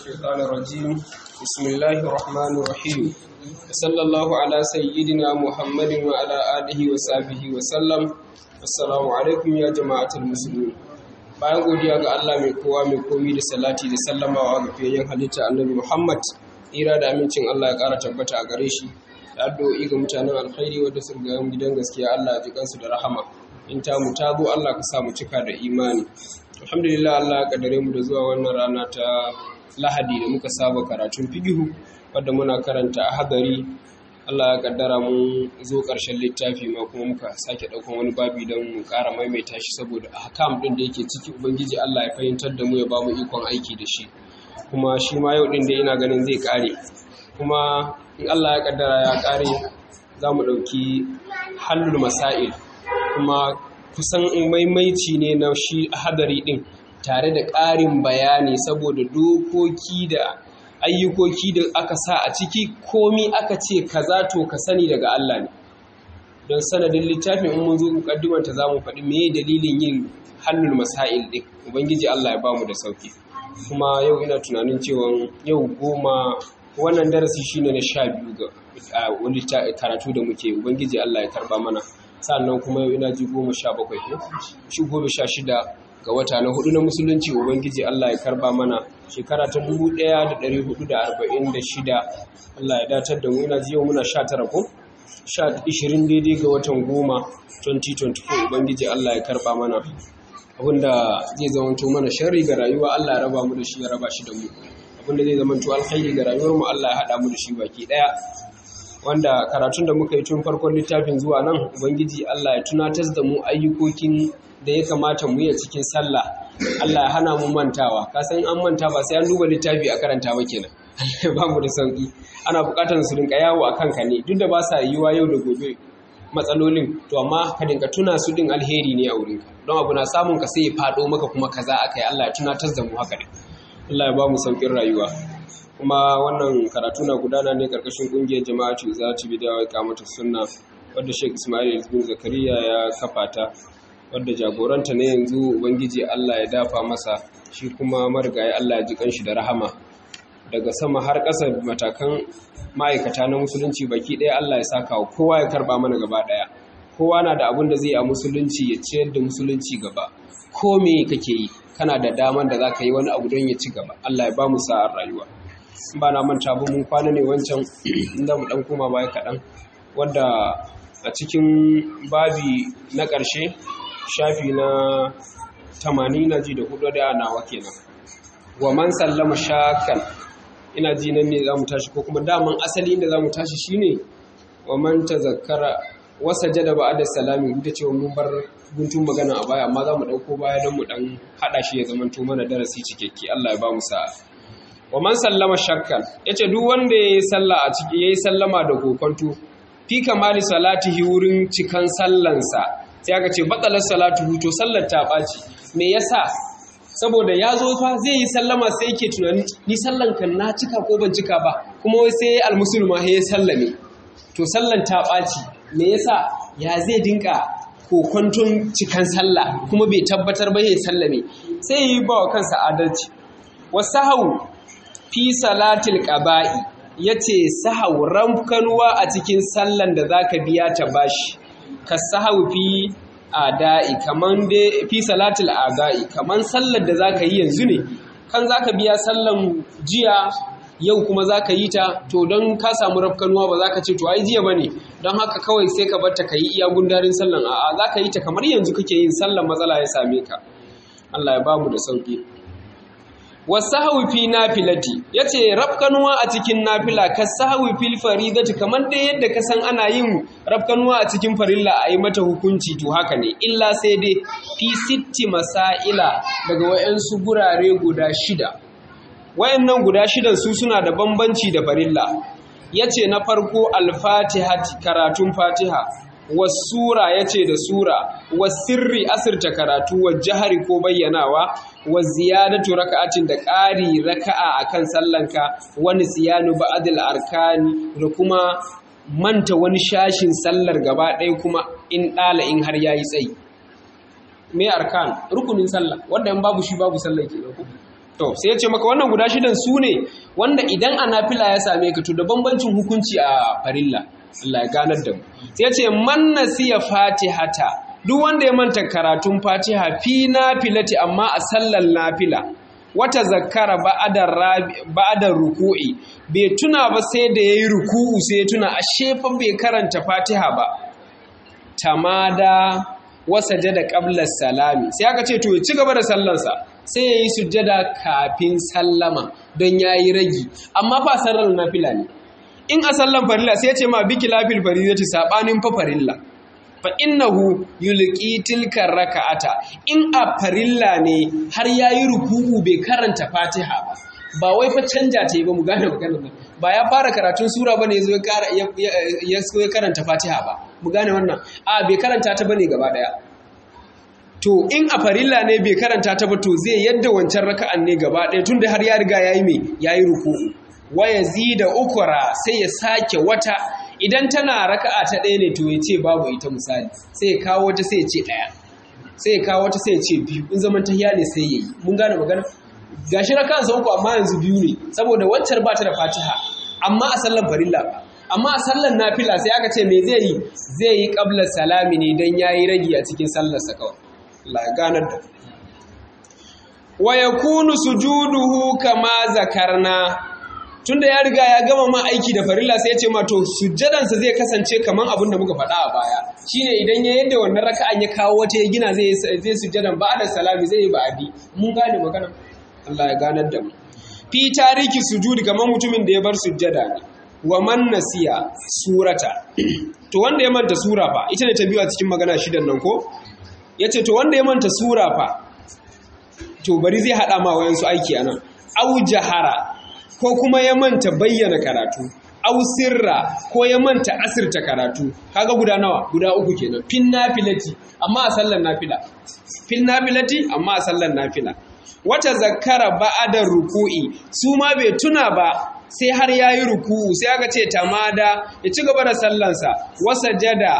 الشيطان الرجيم بسم الله الرحمن الرحيم صلى الله على سيدنا محمد وعلى آله وصحبه وسلم السلام عليكم يا جماعة المسلمين bayan godiya ga Allah mai kowa mai komi da salati da sallamawa ga fiyayyen halitta annabi Muhammad ira da amincin Allah ya ƙara tabbata a gare shi da addu'o'i ga mutanen alkhairi wanda sun ga gidan gaskiya Allah ya ji kansu da rahama in ta mu ta zo Allah ka sa mu cika da imani alhamdulillah Allah ya kaddare mu da zuwa wannan rana ta lahadi da muka saba karatun figihu wadda muna karanta a hadari Allah ya kaddara mun zo ƙarshen littafi ma kuma muka sake ɗaukan wani babi don mu ƙara maimaita shi saboda hakam ɗin da yake ciki ubangiji Allah ya fahimtar da mu ya ba mu ikon aiki da shi kuma shi ma yau ɗin da ina ganin zai ƙare kuma in Allah ya kaddara ya ƙare za mu ɗauki hallul masail kuma kusan maimaici ne na shi hadari ɗin tare da ƙarin bayani saboda dokoki da ayyukoki da aka sa a ciki komi aka ce kaza to ka sani daga Allah ne don sanadin littafin in mun zo mukaddimanta za mu faɗi me dalilin yin hannun masail ɗin ubangiji Allah ya ba mu da sauki kuma yau ina tunanin cewa yau goma wannan darasi shine na sha biyu ga wani karatu da muke ubangiji Allah ya karba mana sannan kuma yau ina ji goma sha bakwai ko shi goma sha shida ga wata na hudu na musulunci ubangiji Allah ya karba mana shekara ta 1446 Allah ya datar da mu ina ji yau muna 19 ko 20 daidai ga watan goma 2024 ubangiji Allah ya karba mana abinda zai zamanto mana sharri ga rayuwa Allah ya raba mu da shi ya raba shi da mu abinda zai zamanto alkhairi ga rayuwar mu Allah ya hada mu da shi baki daya wanda karatun da muka yi tun farkon littafin zuwa nan ubangiji Allah ya tunatar da mu ayyukokin da ya kamata mu yi cikin sallah Allah ya hana mu mantawa ka san an manta ba sai an duba littafi a karanta ba kenan ba mu da sauki ana bukatar su rinka yawo a kanka ne duk da ba sa yiwa yau da gobe matsalolin to amma ka dinka tuna su din alheri ne a wurinka don abu na samun ka sai ya fado maka kuma kaza akai Allah ya tunatar da mu haka ne Allah ya ba mu saukin rayuwa kuma wannan karatu na gudana ne karkashin kungiyar jama'atu za ta bi da kamata sunna wadda Sheikh Ismail bin Zakariya ya kafa ta wadda jagoranta ne yanzu ubangiji Allah ya dafa masa shi kuma marigayi Allah ya ji kanshi da rahama daga sama har ƙasa matakan ma'aikata na musulunci baki ɗaya Allah ya saka wa kowa ya karba mana gaba ɗaya kowa na da abin da zai a musulunci ya ciyar da musulunci gaba ko me kake yi kana da daman da za ka yi wani abu don ya ci gaba Allah ya ba mu sa'ar rayuwa ba na manta ba mun kwana ne wancan inda mu dan koma baya kaɗan wadda a cikin babi na ƙarshe shafi na tamanin na ji da hudu da nawa kenan wa man sallama shakan ina ji nan ne za mu tashi ko kuma daman asali inda za mu tashi shine wa man tazakkara wasa jada ba da salami duk da cewa mun bar guntun magana a baya amma za mu ɗauko baya don mu ɗan haɗa shi ya zama to mana darasi cikakke Allah ya ba mu sa'a wa man sallama shakkan yace duk wanda yayi sallah a ciki yayi sallama da kokonto fi kamali salatihi wurin cikan sallansa sai aka ce batsalar salatu to sallar ta ɓaci me yasa saboda ya zo fa zai yi sallama sai yake tunani ni sallan kan na cika ko ban cika ba kuma wai sai almusulma ya sallame to sallan ta ɓaci me yasa ya zai dinka kokonton cikan sallah kuma bai tabbatar ba ya sallame sai yi ba wa kansa adalci wasahau fi salatil qaba'i yace sahau ramkanuwa a cikin sallan da zaka biya ta bashi ka sahau fi ada'i kaman dai fi salatil ada'i kaman sallar da zaka yi yanzu ne kan zaka biya sallan jiya yau kuma zaka yi ta to don ka samu rafkanuwa ba zaka ce to ai jiya bane don haka kawai sai ka bar ta kai iya gundarin sallan a'a zaka yi ta kamar yanzu kake yin sallan matsala ya same ka Allah ya bamu da sauki wasahawi fi nafilati yace rafkanuwa a cikin nafila ka sahawi fil faridati kamar dai yadda ka san ana yin rafkanuwa a cikin farilla a yi mata hukunci to haka ne illa sai dai fi sitti masaila daga wayansu gurare guda shida wayannan guda shidan su suna da bambanci da farilla yace na farko al-fatihati karatun fatiha wasura yace da sura wasirri asirta karatu wa jahari ko bayyanawa wa ziyadatu raka'atin da ƙari raka'a akan sallanka wani siyanu ba'dil arkani da kuma manta wani shashin sallar gaba ɗaya kuma in ɗala in har yayi tsayi me arkan rukunin sallah wanda in babu shi babu sallah ke ku to sai ya ce maka wannan guda shidan su ne wanda idan a nafila ya same ka to da bambancin hukunci a farilla Allah ya ganar da mu sai ya ce man nasiya fatihata duk wanda ya manta karatun fatiha fi nafilati amma a sallar nafila wata zakara ba'adar ruku'i bai tuna ba sai da yayi ruku'u sai ya tuna ashe fa bai karanta fatiha ba tamada wasajada qabla salami sai aka ce to ya ci gaba da sallarsa sai yayi sujjada kafin sallama don yayi ragi amma fa sallar nafila ne in a sallan farilla sai ya ce ma biki lafil faridati sabanin fa farilla fa innahu yulqi tilka raka'ata in a farilla ne har yayi ruku'u bai karanta fatiha ba ba wai fa canja ta yi ba mu gane maganar nan ba ya fara karatun sura bane yazo ya ya karanta fatiha ba mu gane wannan a bai karanta ta bane gaba daya to in a farilla ne bai karanta ta ba to zai yadda wancan raka'an ne gaba daya tunda har ya riga yayi me yayi ruku'u wa yazida ukra sai ya sake wata idan tana raka'a ta ɗaya ne to ya ce babu ita misali sai ya kawo wata sai ya ce ɗaya sai ya kawo wata sai ya ce biyu in zaman tahiya ne sai ya yi mun gane magana gashi raka'an sa uku amma yanzu biyu ne saboda waccar ba ta da fatiha amma a sallan farilla ba amma a sallan nafila sai aka ce me zai yi zai yi qabla salami ne dan yayi ragi a cikin sallar sa kawai Allah ya ganar da wa yakunu sujuduhu kama zakarna tunda ya riga ya gama ma aiki da farilla sai ya ce ma to sujjadansa zai kasance kaman abin da muka faɗa a baya shine idan ya yadda wannan raka'an ya kawo wata ya gina zai zai sujjadan ba da salami zai yi ba'adi mun gane magana Allah ya ganar da mu fi tariki sujudi kaman mutumin da ya bar sujjada ne wa man nasiya surata to wanda ya manta sura fa ita ne ta biyu a cikin magana shidan nan ko yace to wanda ya manta sura fa to bari zai hada ma wayansu aiki anan au jahara ko kuma ya manta bayyana karatu au sirra ko ya manta asirta karatu kaga guda nawa guda uku kenan fin nafilati amma a sallar nafila fin nafilati amma a sallar nafila wata zakara ba'ada ruku'i su ma bai tuna ba sai har yayi ruku'u sai aka ce tamada ya ci gaba da sallansa wasajada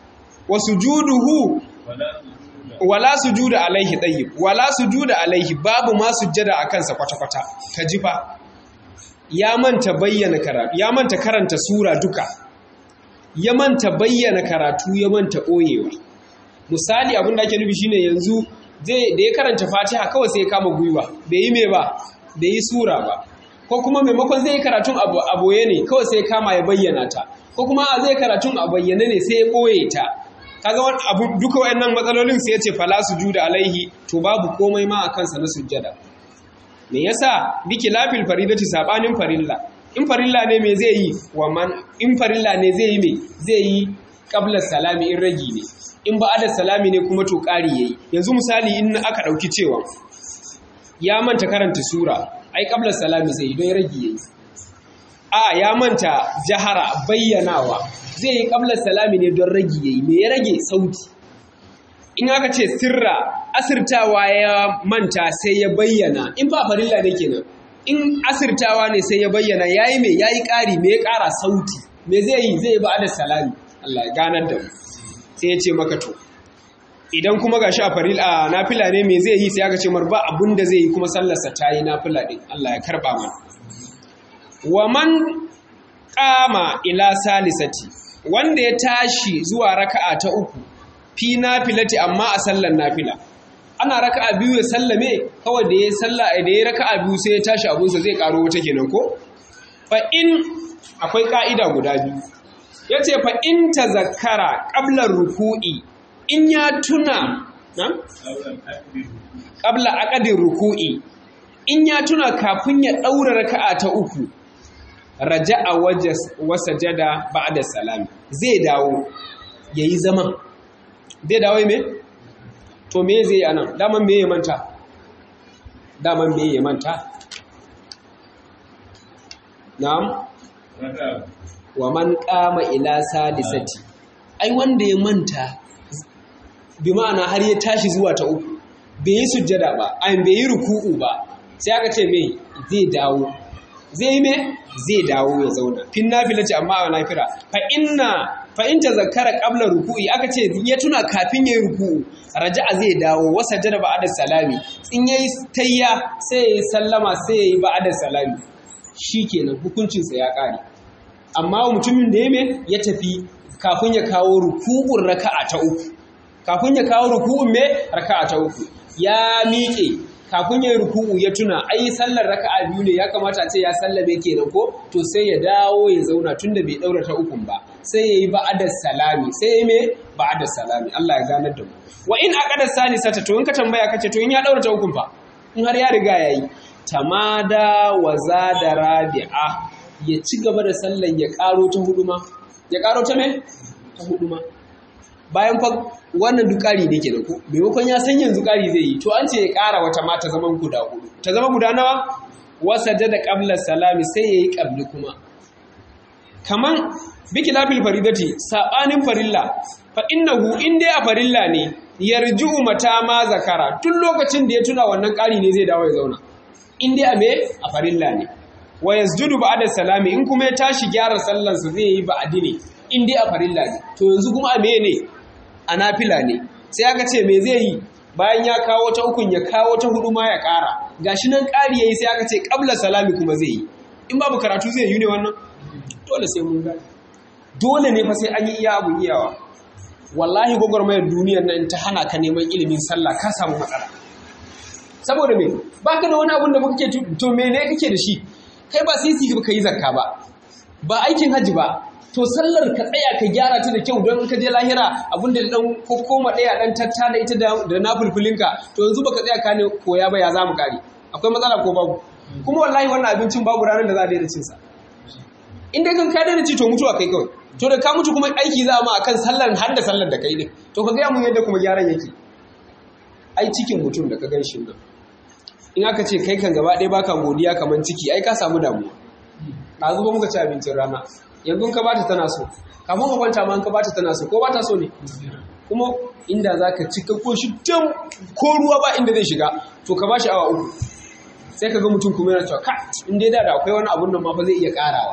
wasujuduhu wala sujuda alaihi tayyib wala sujuda alaihi babu ma sujjada akan sa kwata-kwata ka ji fa ya manta bayyana karatu ya manta karanta sura duka ya manta bayyana karatu ya manta ɓoyewa misali abin da ake nufi shine yanzu zai da ya karanta fatiha kawai sai ya kama gwiwa bai yi me ba bai yi sura ba ko kuma maimakon zai yi karatun a boye ne kawai sai ya kama ya bayyana ta ko kuma a zai karatun a bayyane ne sai ya ɓoye ta kaga wani abu duka wayannan matsalolin sai ya ce fala sujuda alaihi to babu komai ma a kansa na sujjada me yasa biki lafil faridati sabanin farilla in farilla ne me zai yi wa man in farilla ne zai yi me zai yi qabla salami in ragi ne in ba'ada salami ne kuma to ƙari yayi yanzu misali in aka dauki cewa ya manta karanta sura ai qabla salami zai yi don ragi yayi a ya manta jahara bayyanawa zai yi qabla salami ne don ragi yayi me ya rage sauti in aka ce sirra asirtawa ya manta sai ya bayyana in ba farilla ne kenan in asirtawa ne sai ya bayyana yayi me yayi ƙari me ya ƙara sauti me zai yi zai ba da salami Allah ya ganar da mu sai ya ce maka to idan kuma gashi a farilla nafila ne me zai yi sai aka ce mar ba abun da zai yi kuma sallarsa ta yi nafila din Allah ya karba mana wa man qama ila salisati wanda ya tashi zuwa raka'a ta uku fi nafilati amma a sallar nafila ana raka'a biyu ya sallame kawai da ya salla da ya raka'a biyu sai ya tashi abunsa zai karo wata kenan ko fa in akwai ka'ida guda biyu yace fa in tazakkara qabla ruku'i in ya tuna na qabla aqdi ruku'i in ya tuna kafin ya daura raka'a ta uku raja'a wasajada ba'da salami zai dawo yayi zaman zai dawo me to me zai anan daman me ya manta daman me ya manta na'am wa man qama ila salisati ai wanda ya manta bi ma'ana har ya tashi zuwa ta uku bai yi sujjada ba ai bai yi ruku'u ba sai aka ce me zai dawo zai yi me zai dawo ya zauna fin nafila ce amma a nafira fa inna fa in tazakkara qabla ruku'i aka ce ya tuna kafin yayi ruku'u raja'a zai dawo wasa jada ba'da salami in yayi tayya sai yayi sallama sai yayi ba'da salami shikenan hukuncin sa ya kare amma mutumin da ya ya tafi kafin ya kawo ruku'un raka'a ta uku kafin ya kawo ruku'un me raka'a ta uku ya miƙe kafin ya yi ruku'u ya tuna ai sallar raka'a biyu ne ya kamata a ce ya sallame kenan ko to sai ya dawo ya zauna tunda bai daura ta ukun ba sai ya yi ba'ada salami sai ya yi me ba'ada salami Allah ya ganar da mu wa in aqada salisata to in ka tambaya kace to in ya daura ta ukun fa in har ya riga yayi tamada wa zada rabi'a ya ci gaba da sallan ya karo ta huduma ya karo ta me ta huduma bayan fa wannan duk ƙari ne ke da ku maimakon ya san yanzu ƙari zai yi to an ce ya ƙara wata ma ta zaman guda hudu ta zama guda nawa wasa da ƙabla salami sai ya yi ƙabli kuma kaman biki lafil faridati saɓanin farilla fa innahu in dai a farilla ne yarji'u mata ma zakara tun lokacin da ya tuna wannan ƙari ne zai dawo ya zauna in dai a me a farilla ne wa yasjudu ba'da salami in kuma ya tashi gyara sallansa zai yi ba'adi ne in dai a farilla ne to yanzu kuma a me ne a nafila ne sai aka ce me zai yi bayan ya kawo ta ukun ya kawo ta hudu ma ya ƙara gashi nan ƙari yayi sai aka ce qabla salami kuma zai yi in babu karatu zai yi ne wannan dole sai mun gani dole ne fa sai an yi iya abu iyawa wallahi gwagwarmayar duniyar nan ta hana ka neman ilimin sallah ka samu matsala saboda me baka da wani abun da muka ke to me ne kake da shi kai ba sisi ka yi zakka ba ba aikin hajji ba to sallar ka tsaya ka gyara ta da kyau don ka je lahira abinda da dan koma daya dan tatta da ita da na fulfulinka to yanzu baka tsaya ka ne koya ba ya za mu kare akwai matsala ko babu kuma wallahi wannan abincin babu ranar da za a daina cin sa in dai kan ka daina ci to mutuwa kai kawai to da ka mutu kuma aiki za a ma akan sallar har da sallar da kai din to ka gaya mun yadda kuma gyaran yake ai cikin mutum da ka gan shi nan in aka ce kai kan gaba ɗaya baka godiya kamar ciki ai ka samu damuwa ɗazu ba muka ci abincin rana yanzu ka bata tana so kafin ka kwanta ma ka bata tana so ko bata so ne kuma inda za ka cika ko shi can ko ruwa ba inda zai shiga to ka bashi awa uku sai ka ga mutum kuma yana cewa ka in dai da akwai wani abun nan ma fa zai iya karawa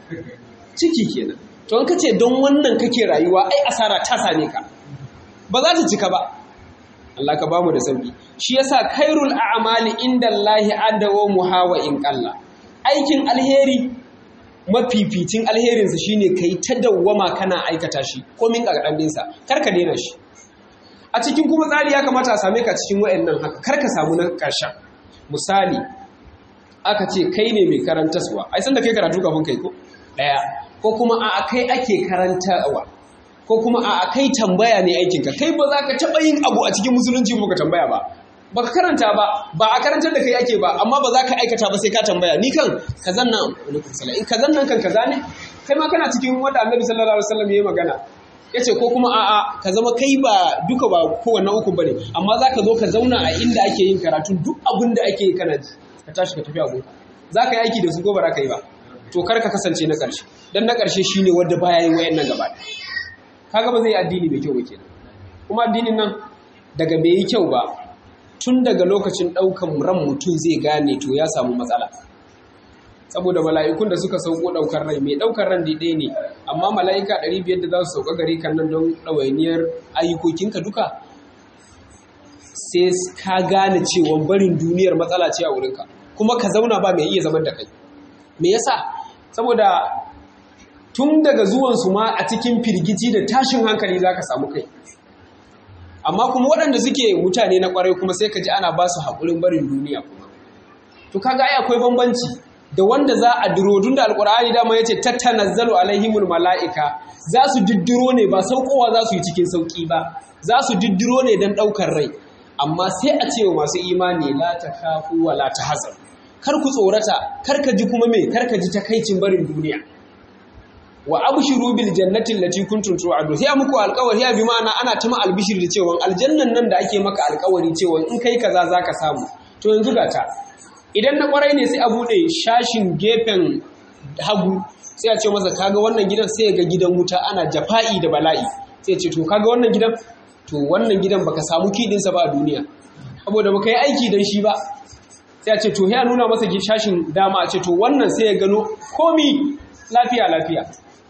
ciki kenan to in ka ce don wannan kake rayuwa ai asara ta same ka ba za ta cika ba Allah ka bamu da sauki shi yasa khairul a'mali inda Allah adawa muhawa in qalla aikin alheri mafificin alherinsa shine kai ta dawwama kana aikata shi komin ƙarƙandinsa kar ka daina shi a cikin kuma tsari ya kamata a same ka cikin wa'annan haka kar ka samu na ƙarshen misali aka ce kai ne mai karantaswa ai san da kai karatu kafin kai ko ɗaya ko kuma a kai ake karantarwa ko kuma a kai tambaya ne aikinka kai ba za ka taɓa yin abu a cikin musulunci ba ka tambaya ba ba ka karanta ba ba a karantar da kai ake ba amma ba za ka aikata ba sai ka tambaya ni kan kazan nan in kazan nan kan kaza ne kai ma kana cikin wanda annabi sallallahu alaihi wasallam ya magana yace ko kuma a'a ka zama kai ba duka ba kowanne uku bane amma za ka zo ka zauna a inda ake yin karatu duk abin da ake yi kana ji ka tashi ka tafi abu za ka yi aiki da su ko ba za ka yi ba to kar ka kasance na ƙarshe dan na ƙarshe shine wanda baya yin wayannan gaba kaga ba zai yi addini mai kyau ba kenan kuma addinin nan daga bai yi kyau ba tun daga lokacin ɗaukan ran mutum zai gane to ya samu matsala saboda mala'ikun da suka sauko ɗaukar rai mai ɗaukar ran ɗaya ne amma mala'ika ɗari biyar da za su sauka gare kan nan don ɗawainiyar ayyukokinka duka sai ka gane cewa barin duniyar matsala ce a wurinka kuma ka zauna ba mai iya zaman da kai me yasa saboda tun daga zuwansu ma a cikin firgici da tashin hankali za ka samu kai amma kuma waɗanda suke mutane na ƙwarai kuma sai ka ji ana ba su haƙurin barin duniya kuma to kaga ai akwai bambanci da wanda za a diro tun da alƙur'ani dama yace tattanazzalu alaihimul mala'ika za su diddiro ne ba saukowa za su yi cikin sauƙi ba za su diddiro ne don ɗaukar rai amma sai a ce wa masu imani la takhafu wa la tahzan kar ku tsorata kar ka ji kuma me kar ka ji takaicin barin duniya wa abshiru bil jannati allati kuntum tu'adu sai muku alƙawari ya bi ma'ana ana ta ma albishir da cewa aljannan nan da ake maka alƙawari cewa in kai kaza zaka samu to yanzu ga ta idan na kwarai ne sai a bude shashin gefen hagu sai a ce masa kaga wannan gidan sai ga gidan wuta ana jafa'i da bala'i sai ya ce to kaga wannan gidan to wannan gidan baka samu kidin sa ba a duniya saboda baka yi aiki dan shi ba sai a ce to ya nuna masa shashin dama a ce to wannan sai ya gano komi lafiya lafiya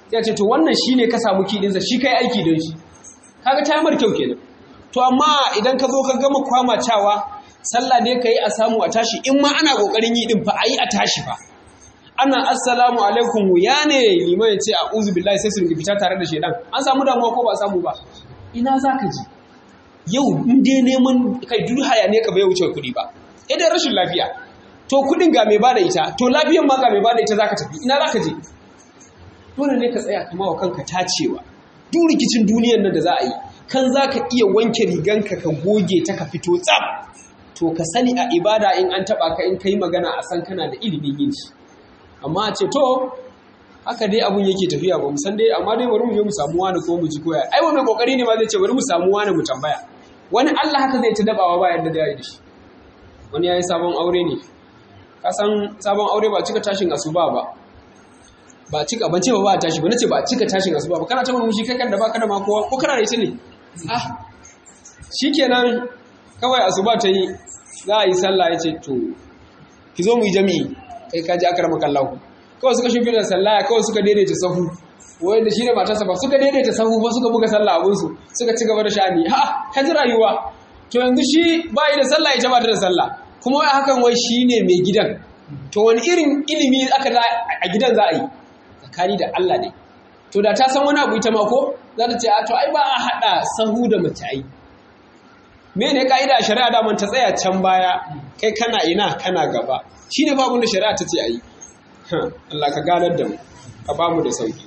sai ce to wannan shine ka samu kidinsa shi kai aiki don shi kaga ta mar kyau kenan to amma idan ka zo ka gama kwamacawa sallah ne ka yi a samu a tashi in ma ana kokarin yi din fa a yi a tashi fa ana assalamu alaikum ya ne liman ya ce a uzu billahi sai su ringa fita tare da shedan an samu damuwa ko ba a samu ba ina za ka ji yau in dai neman kai duk haya ne ka bai wuce kuɗi ba idan rashin lafiya to kuɗin ga mai bada ita to lafiyan ma ga mai bada ita zaka tafi ina zaka je dole ne ka tsaya kama wa kanka tacewa duk rikicin duniyan nan da za a yi kan za ka iya wanke riganka ka goge ta ka fito tsab to ka sani a ibada in an taɓa ka in ka yi magana a san kana da ilimin yin shi amma a ce to haka dai abun yake tafiya ba mu san dai amma dai bari mu je mu samu wani ko mu ji koya ai wani kokari ne ma zai ce bari mu samu wani mu tambaya wani Allah haka zai ta dabawa ba yadda da yi da shi wani yayi sabon aure ne ka san sabon aure ba cika tashin asuba ba ba cika ban ce ba ba tashi ba nace ba cika tashin asuba ba kana ta murmushi kai kan da baka da ma kowa ko kana da ita ne ah shikenan kawai asuba ta yi za a yi sallah ya ce to ki zo mu yi jami'i kai ka ji akar makallahu kawai suka shi da sallah kawai suka daidaita sahu wai da shi da matarsa ba suka daidaita sahu ba suka buga sallah abunsu suka ci gaba da sha'ani ha ka ji rayuwa to yanzu shi ba yi da sallah ita ba ta da sallah kuma wai hakan wai shi ne mai gidan to wani irin ilimi aka a gidan za a yi tsakani da Allah ne to da ta san wani abu ita ma ko za ta ce a to ai ba a haɗa sahu da mace ai me ne ka'ida shari'a da ta tsaya can baya kai kana ina kana gaba shi ne babun da shari'a ta ce a yi Allah ka ganar da mu ka ba mu da sauki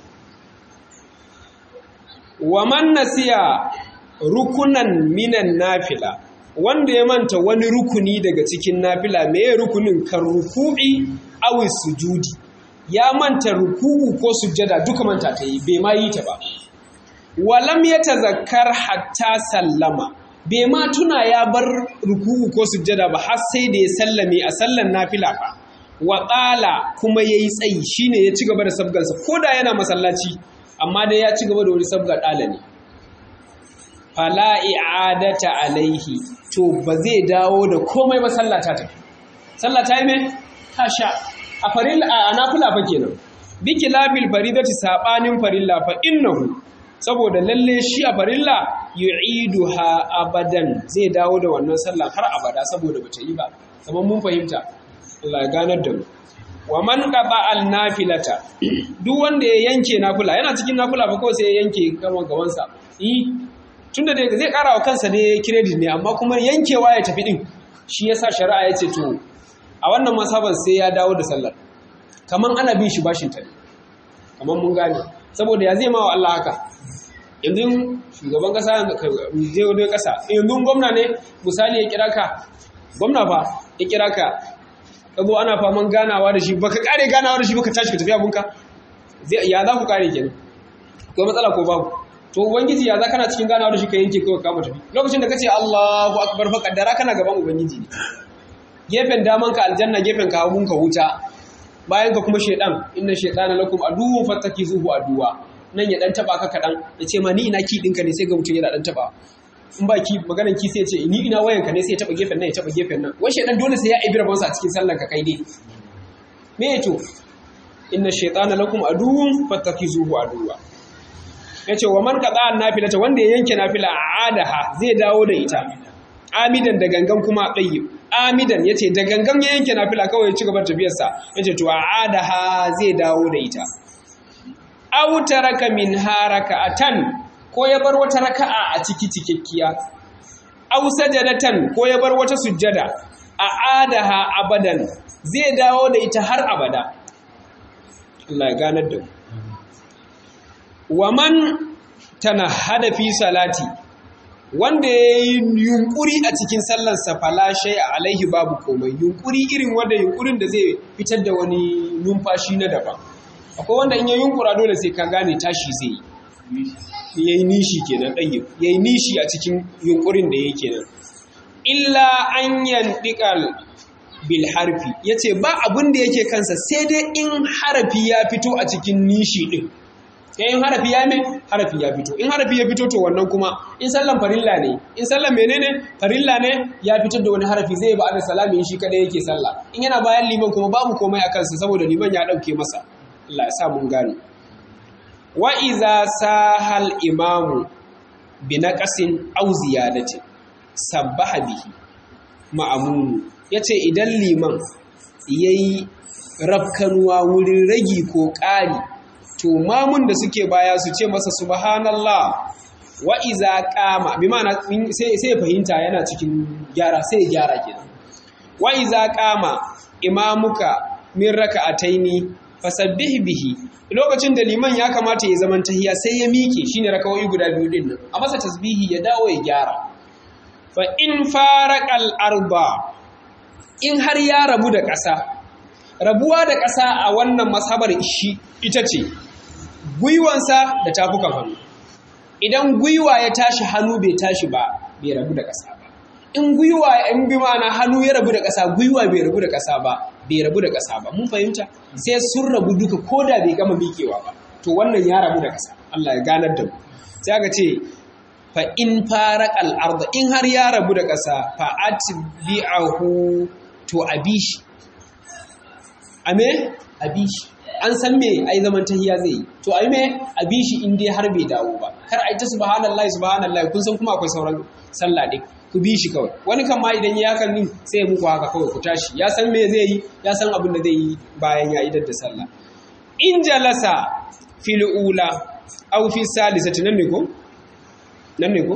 wa man nasiya rukunan minan nafila wanda ya manta wani rukuni daga cikin nafila me ya rukunin kan ruku'i awi sujudi ya manta ruku'u ko sujjada duka manta ta yi bai ma yi ta ba walam ya tazakkar hatta sallama bai ma tuna ya bar ruku'u ko sujjada ba har sai da ya sallame a sallan nafila fa wa qala kuma yayi tsayi shine ya ci gaba da sabgansa koda yana masallaci amma dai ya ci gaba da wani sabga dala ne fala i'adata alaihi to ba zai dawo da komai ba sallah ta tafi sallah ta yi me ta sha a farilla a nafila fa kenan bi kilabil faridati sabanin farilla fa innahu saboda lalle shi a farilla yu'iduha abadan zai dawo da wannan sallah har abada saboda bata yi ba kamar mun fahimta Allah ya ganar da mu wa man qaba al nafilata duk wanda ya yanke nafila yana cikin nafila fa kawai sai ya yanke gaban gabansa eh tunda da zai kara wa kansa ne credit ne amma kuma yankewa ya tafi din shi yasa shari'a ya ce to a wannan masaban sai ya dawo da sallar kaman ana bin shi bashin ta ne kaman mun gane saboda ya zai ma wa Allah haka yanzu shugaban kasa zai wani kasa yanzu gwamna ne misali ya kira ka gwamna fa ya kira ka ka zo ana faman ganawa da shi baka kare ganawa da shi baka tashi ka tafi abunka ya za ku kare kenan ko matsala ko babu to ubangiji ya za kana cikin ganawa da shi ka yanke kawai kama tafi lokacin da kace Allahu akbar fa kaddara kana gaban ubangiji ne gefen daman ka aljanna gefen ka hagun ka wuta bayan ka kuma shedan inna shaytana lakum aduwwun fattakizuhu aduwa nan ya dan taba ka kadan ya ce ma ni ina ki dinka ne sai ga mutum yana dan taba in ba ki maganan ki sai ya ce ni ina wayan ka ne sai ya taba gefen nan ya taba gefen nan wai shedan dole sai ya ibira bansa a cikin sallan ka kai dai me to inna shaytana lakum aduwwun fattakizuhu aduwa ya ce wa man kaɗa nafilata wanda ya yanke nafila a adaha zai dawo da ita amidan da gangan kuma ɗayi amidan ya ce da gangan ya yanke nafila kawai ya ci gaba tafiyarsa ya ce to a adaha zai dawo da ita au taraka min haraka atan ko ya bar wata raka'a a ciki cikakkiya au sajadatan ko ya bar wata sujjada a adaha abadan zai dawo da ita har abada Allah ya ganar da mu wa man tanahada fi salati wanda ya yi yunkuri a cikin sallarsa falashe a alaihi babu komai yunkuri irin wanda yunkurin da zai fitar da wani numfashi na daban akwai wanda in ya yunkura dole sai ka gane tashi zai yi ya yi nishi kenan ɗaya ya yi nishi a cikin yunkurin da ya kenan illa an yandiƙal bil harfi ya ce ba abin da yake kansa sai dai in harafi ya fito a cikin nishi ɗin in harafi ya mai harafi ya fito in harafi ya fito to wannan kuma in sallan farilla ne in sallan menene farilla ne ya fitar da wani harafi zai ba da salami shi kada yake sallah in yana bayan liman kuma babu komai a kansa saboda liman ya dauke masa Allah ya sa mun gane wa iza sahal imamu bi naqasin aw ziyadati sabbaha bihi ma'amun yace idan liman yayi rafkanuwa wurin ragi ko ƙari to mamun da suke baya su ce masa subhanallah wa iza qama bi ma'ana sai sai fahimta yana cikin gyara sai gyara kenan wa iza qama imamuka min raka'ataini fasabbih bihi lokacin da liman ya kamata ya zaman tahiya sai ya miƙe shine rakawoyi guda biyu din nan a masa tasbihi ya dawo ya gyara fa in faraqal arba in har ya rabu da ƙasa rabuwa da ƙasa a wannan masabar shi ita ce gwiwansa da tafukan hannu idan gwiwa ya tashi hannu bai tashi ba bai rabu da ƙasa ba in gwiwa in bi ma'ana hannu ya rabu da ƙasa gwiwa bai rabu da ƙasa ba bai rabu da ƙasa ba mun fahimta sai sun rabu duka ko da bai gama miƙewa ba to wannan ya rabu da ƙasa Allah ya ganar da mu sai aka ce fa in faraqal arda in har ya rabu da ƙasa fa atbi'ahu to abishi ame abishi an san me ai zaman tahiya zai yi to ai me abishi in dai har bai dawo ba kar ai ta subhanallahi subhanallahi kun san kuma akwai sauran sallah din ku bi shi kawai wani kan ma idan ya kan sai ya muku haka kawai ku tashi ya san me zai yi ya san abin da zai yi bayan ya idar da sallah in jalasa fil ula aw fi salisati nan ne ko nan ne ko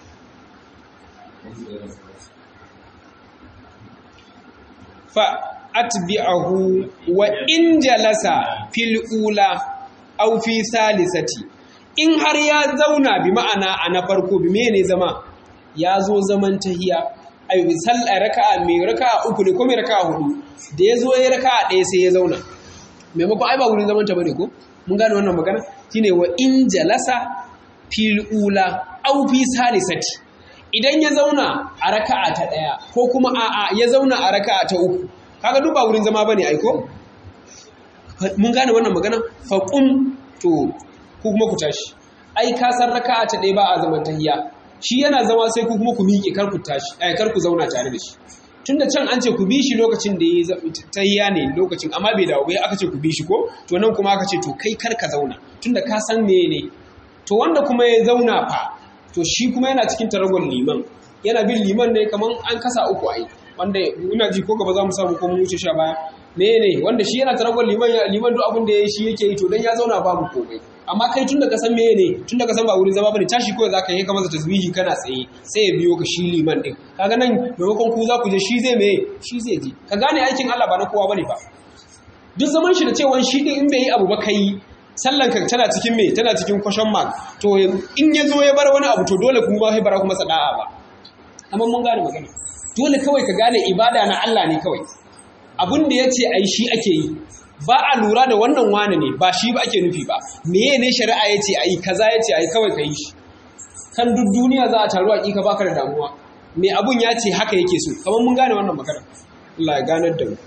fa atbi'ahu wa in jalasa fil ula aw fi salisati in har ya zauna bi ma'ana a na farko bi mene zama ya zo zaman tahiya ai bi sallah raka'a mai raka'a uku ne ko mai raka'a hudu da ya zo ya raka'a ɗaya sai ya zauna maimakon ai ba wurin zaman ta bane ko mun gane wannan magana shine wa in jalasa fil ula aw fi salisati idan ya zauna a raka'a ta ɗaya ko kuma a'a ya zauna a raka'a ta uku kaga duk ba wurin zama bane ai ko mun gane wannan magana faqum to ku kuma ku tashi ai ka san raka'a ta ɗaya ba a zaman tahiya shi yana zama sai ku kuma ku miƙe kar ku tashi ai kar ku zauna tare da shi tunda can an ce ku bi shi lokacin da ya tahiya ne lokacin amma bai dawo bai aka ce ku bi shi ko to nan kuma aka ce to kai kar ka zauna tunda ka san me ne to wanda kuma ya zauna fa to shi kuma yana cikin taragon liman yana bin liman ne kaman an kasa uku ai wanda ina ji ko gaba za mu samu ko mu wuce sha baya ne ne wanda shi yana taragon liman liman duk abin da ya shi yake yi to dan ya zauna babu komai amma kai tun da ka san meye ne tun da ka san ba wurin zama bane tashi kawai zaka yi ka masa tasbihi kana tsaye sai ya biyo ka shi liman din kaga nan maimakon ku za ku je shi zai meye shi zai je ka gane aikin Allah ba na kowa bane ba duk zaman shi da cewa shi din in bai yi abu ba kai sallan ka tana cikin me tana cikin question mark to in ya zo ya bar wani abu to dole kuma ba sai bara kuma sada'a ba amma mun gane magana dole kawai ka gane ibada na Allah ne kawai abin da yace ai shi ake yi ba a lura da wannan wane ne ba shi ba ake nufi ba meye ne shari'a ya ce a yi kaza ya ce a yi kawai ka yi shi kan duk duniya za a taru a ƙiƙa baka da damuwa me abun ya ce haka yake so kamar mun gane wannan magana Allah ya ganar da mu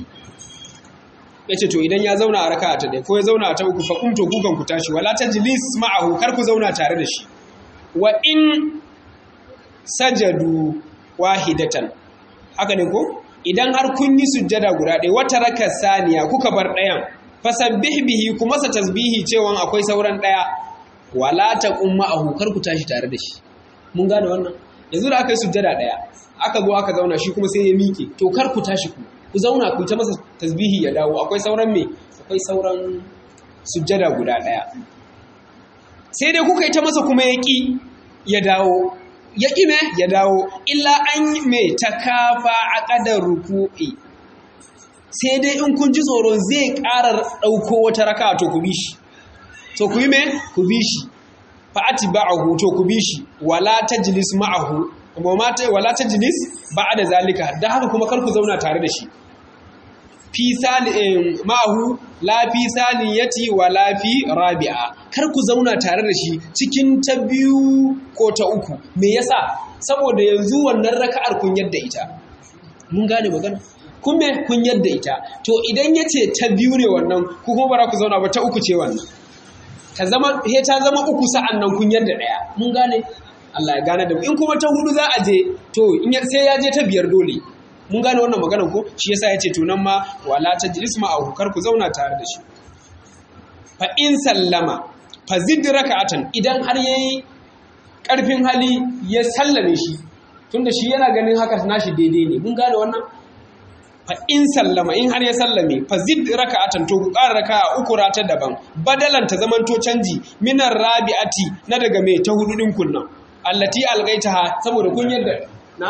ya ce to idan ya zauna a raka ta ɗaya ko ya zauna a ta uku fa kumto kukan ku tashi wala ta jilis ma'ahu kar ku zauna tare da shi wa in sajadu wahidatan haka ne ko idan har kun yi sujjada guda ɗaya wata raka saniya kuka bar ɗayan fasabbih bihi kuma sa tasbihi cewa akwai sauran ɗaya wala taqum ma'ahu kar ku tashi tare da shi mun gane wannan yanzu da aka yi sujjada ɗaya aka zo aka zauna shi kuma sai ya miƙe to kar ku tashi ku ku zauna ku ta masa tasbihi ya dawo akwai sauran me akwai sauran sujjada guda ɗaya sai dai kuka yi ta masa kuma ya ƙi ya dawo ya ƙi me ya dawo illa an yi me ta kafa a ƙadar ruku'i sai dai in kun ji tsoron zai ƙara ɗauko wata raka to ku bi shi to ku yi me ku bi shi fa'ati ba'ahu to ku bi shi wala tajlis ma'ahu wala tajlis ba'a da zalika da haka kuma kar ku zauna tare da shi fi ma'ahu la fi saniyati wa la fi rabi'a kar ku zauna tare da shi cikin ta biyu ko ta uku me yasa saboda yanzu wannan raka'ar kun yadda ita mun gane magana kun me kun yadda ita to idan yace ta biyu ne wannan ku kuma bara ku zauna ba ta uku ce wannan ta zama he ta zama uku sa'an nan kun yadda daya mun gane Allah ya gane da mu in kuma ta hudu za a je to in sai ya je ta biyar dole mun gane wannan maganar ko shi yasa yace to nan ma wala tajlis ma kar ku zauna tare da shi fa in sallama fazid raka'atan idan har yayi karfin hali ya sallame shi tunda shi yana ganin haka nashi daidai ne mun gane wannan fa in sallama in har ya sallame fa zid raka'atan to ku ƙara raka'a uku rata daban badalan ta zaman to canji minar rabi'ati na daga mai ta hudu din kunna allati algaitaha saboda kun yadda na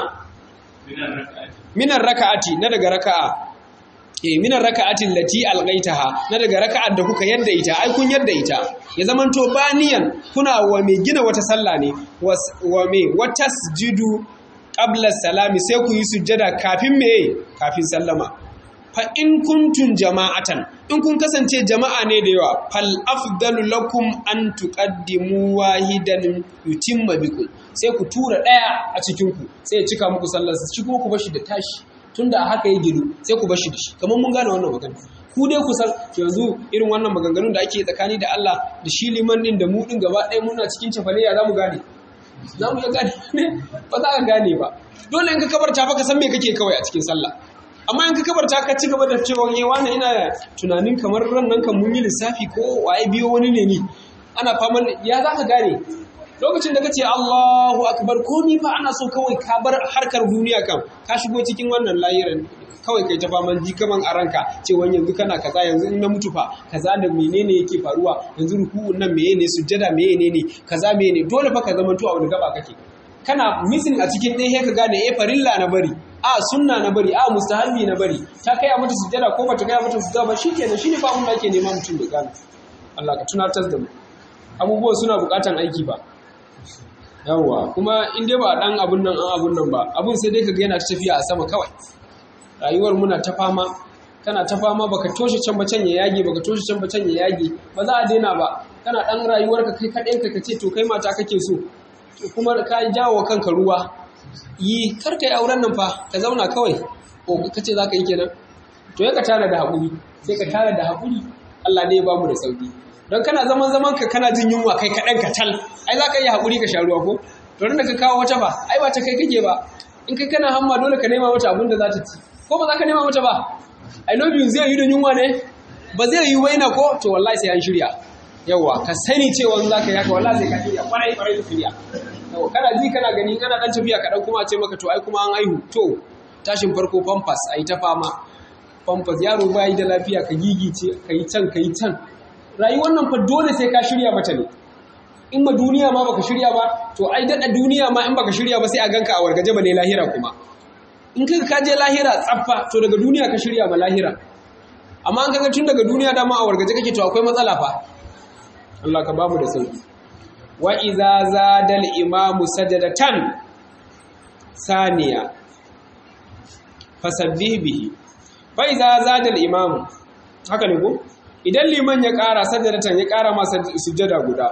minar raka'ati na daga raka'a eh minar raka'atin lati algaitaha na daga raka'ar da kuka yadda ita ai kun yadda ita ya zaman to baniyan kuna wa mai gina wata sallah ne wa mai watasjudu qabla salami sai ku yi sujjada kafin me kafin sallama fa in kuntum jama'atan in kun kasance jama'a ne da yawa fal afdalu lakum an tuqaddimu wahidan yutimma bikum sai ku tura daya a cikin ku sai ya cika muku sallar shi kuma ku bashi da tashi tunda a haka ya gidu sai ku bashi da shi kamar mun gane wannan magana ku dai ku san yanzu irin wannan maganganun da ake tsakani da Allah da shi liman din da mu din gaba ɗaya muna cikin cefaliya za mu gane za mu iya gane ne ba za ka gane ba dole in ka kabarta fa ka san me kake kawai a cikin sallah amma in ka kabarta ka ci gaba da cewa ye wani ina tunanin kamar ran nan kan mun yi lissafi ko waye biyo wani ne ni ana faman ya za ka gane lokacin da kace Allahu akbar ko ni fa ana so kawai ka bar harkar duniya kan ka shigo cikin wannan layirin kawai kai ta faman ji kaman a ranka cewa yanzu kana kaza yanzu in na mutu fa kaza da menene yake faruwa yanzu ruku'un nan menene sujjada menene kaza menene dole fa ka zama to a wani gaba kake kana missing a cikin ɗaya ka gane eh farilla na bari a sunna na bari a mustahabi na bari ta kai a mata sujjada ko bata kai a mata sujjada ba shikenan shine fa abin da ake nema mutum da gane Allah ka tunatar da mu abubuwa suna buƙatan aiki ba yawwa kuma in dai ba dan abun nan an abun nan ba abun sai dai ka ga yana tafiya a sama kawai rayuwar muna ta fama kana ta fama baka toshe can bacan ya yage baka toshe can bacan ya yage ba za a daina ba kana dan rayuwar ka kai kaɗai ka kace to kai mata kake so to kuma ka jawo kanka ruwa yi kar ka yi auren nan fa ka zauna kawai ko kace za ka yi kenan to ya ka tara da haƙuri sai ka tara da haƙuri Allah ne ya bamu da sauki don kana zaman zaman ka kana jin yunwa kai kaɗan ka tal ai za ka yi haƙuri ka sha ruwa ko to da ka kawo wata ba ai ba ta kai kake ba in kai kana hamma dole ka nema mata abin da za ta ci ko ba za ka nema mata ba I love you zai yi da yunwa ne ba zai yi waina ko to wallahi sai an shirya yawa ka sani cewa za ka yi haka wallahi sai ka shirya kwarai kwarai da shirya yawa kana ji kana gani kana dan tafiya kaɗan kuma ce maka to ai kuma an aihu to tashin farko pampas a yi ta fama pampas yaro ba yi da lafiya ka gigice ka yi can ka yi can rayuwar nan fa dole sai ka shirya mata ne in ma duniya ma baka shirya ba to ai daɗa duniya ma in baka shirya ba sai a ganka a wargaje ba ne lahira kuma in kai ka je lahira tsaffa to daga duniya ka shirya ma lahira amma an kaga tun daga duniya dama a wargaje kake to akwai matsala fa Allah ka bamu da sauki wa iza zadal imamu sajadatan saniya fasabbih bihi fa iza zadal imamu haka ne ko idan liman ya ƙara sajadatan ya ƙara masa sujjada guda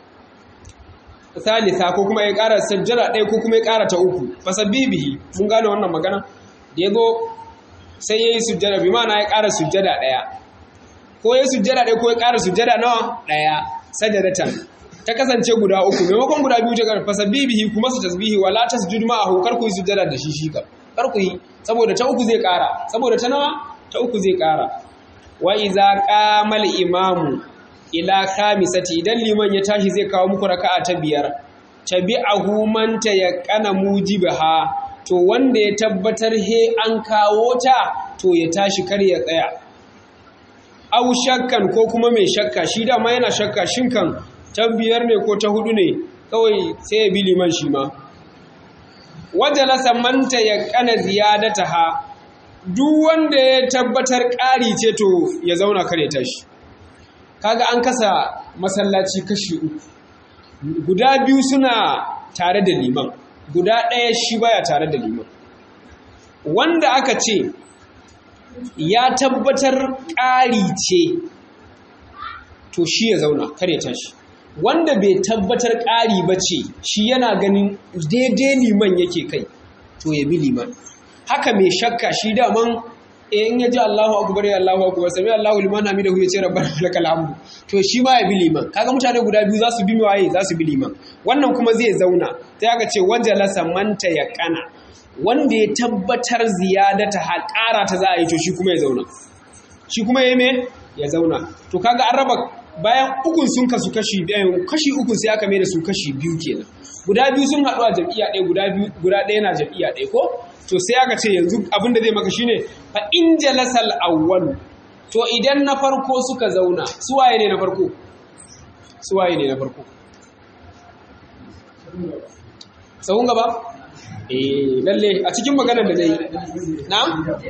salisa ko kuma ya ƙara sajjada ɗaya ko kuma ya ƙara ta uku fasabibihi mun gane wannan magana da ya zo sai ya yi sujjada bi mana ya ƙara sujjada ɗaya ko ya sujjada ɗaya ko ya ƙara sujjada nawa ɗaya sajadatan ta kasance guda uku maimakon guda biyu ta ƙarfa fasabibihi kuma su tasbihi wala tasjudu ma'ahu kar ku yi sujjada da shi shi kam kar ku yi saboda ta uku zai ƙara saboda ta nawa ta uku zai ƙara wa iza qamal imamu ila khamisati idan liman ya tashi zai kawo muku raka'a ta biyar tabi'ahu man tayaqqana mujibaha to wanda ya tabbatar he an kawo ta to ya tashi kar ya tsaya aw shakkan ko kuma mai shakka shi dama yana shakka shin kan ta biyar ne ko ta hudu ne kawai sai ya bi liman shi ma wajalasa man tayaqqana ziyadataha duk wanda ya tabbatar ƙari ce to ya zauna kar ya tashi kaga an kasa masallaci kashi uku guda biyu suna tare da liman guda ɗaya shi baya tare da liman wanda aka ce ya tabbatar ƙari ce to shi ya zauna kar ya tashi wanda bai tabbatar ƙari ba ce shi yana ganin daidai liman yake kai to ya bi liman haka mai shakka shi daman in ya ji Allahu akbar ya Allahu akbar sami Allahu liman hamidahu ya ce rabbana lakal hamdu to shi ma ya bi liman kaga mutane guda biyu za su bi waye za su bi liman wannan kuma zai zauna sai aka ce wajalasa manta ya kana wanda ya tabbatar ziyadata ha ƙara ta za a yi to shi kuma ya zauna shi kuma ya me ya zauna to kaga an raba bayan ukun sun kasu kashi biyu kashi ukun sai aka mai da su kashi biyu kenan guda biyu sun haɗu a jam'iyya ɗaya guda biyu guda ɗaya na jam'iyya ɗaya ko to sai aka ce yanzu abin da zai maka shine fa in jalasal awwal to idan na farko suka zauna su waye ne na farko su waye ne na farko sahun gaba eh lalle a cikin maganar da nayi na'am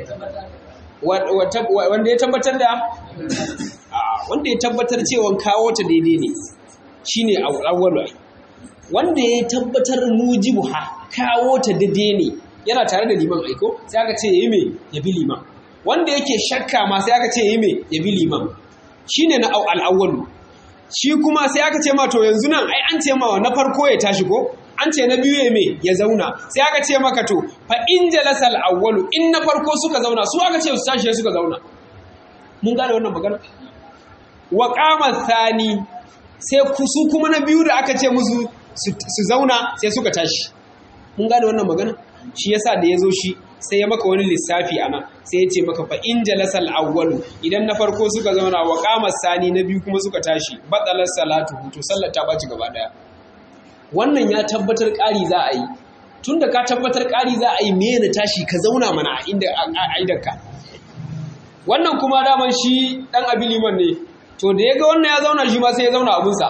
wanda ya tabbatar da wanda ya tabbatar cewa kawo ta daidai ne shine awwalu wanda ya tabbatar mujibuha kawo ta daidai ne yana tare da liman aiko sai aka ce yayi me ya bi liman wanda yake shakka ma sai aka ce yayi me ya bi liman shine na al-awwalu shi kuma sai aka ce ma to yanzu nan ai an ce ma na farko ya tashi ko an ce na biyu ya me ya zauna sai aka ce maka to fa in jalasal awwalu in na farko suka zauna su aka ce su tashi suka zauna mun gane wannan magana wa qama thani sai su kuma na biyu da aka ce musu su zauna sai suka tashi mun gane wannan magana shi yasa da yazo shi sai ya maka wani lissafi ana sai ya ce maka fa in jalasal awwalu idan na farko suka zauna wa qama thani na biyu kuma suka tashi batalar salatu to sallar ta baci gaba daya wannan ya tabbatar ƙari za a yi tun da ka tabbatar ƙari za a yi me na tashi ka zauna mana a inda aidarka wannan kuma daman shi ɗan abi liman ne to da ya ga wannan ya zauna shi ma sai ya zauna abinsa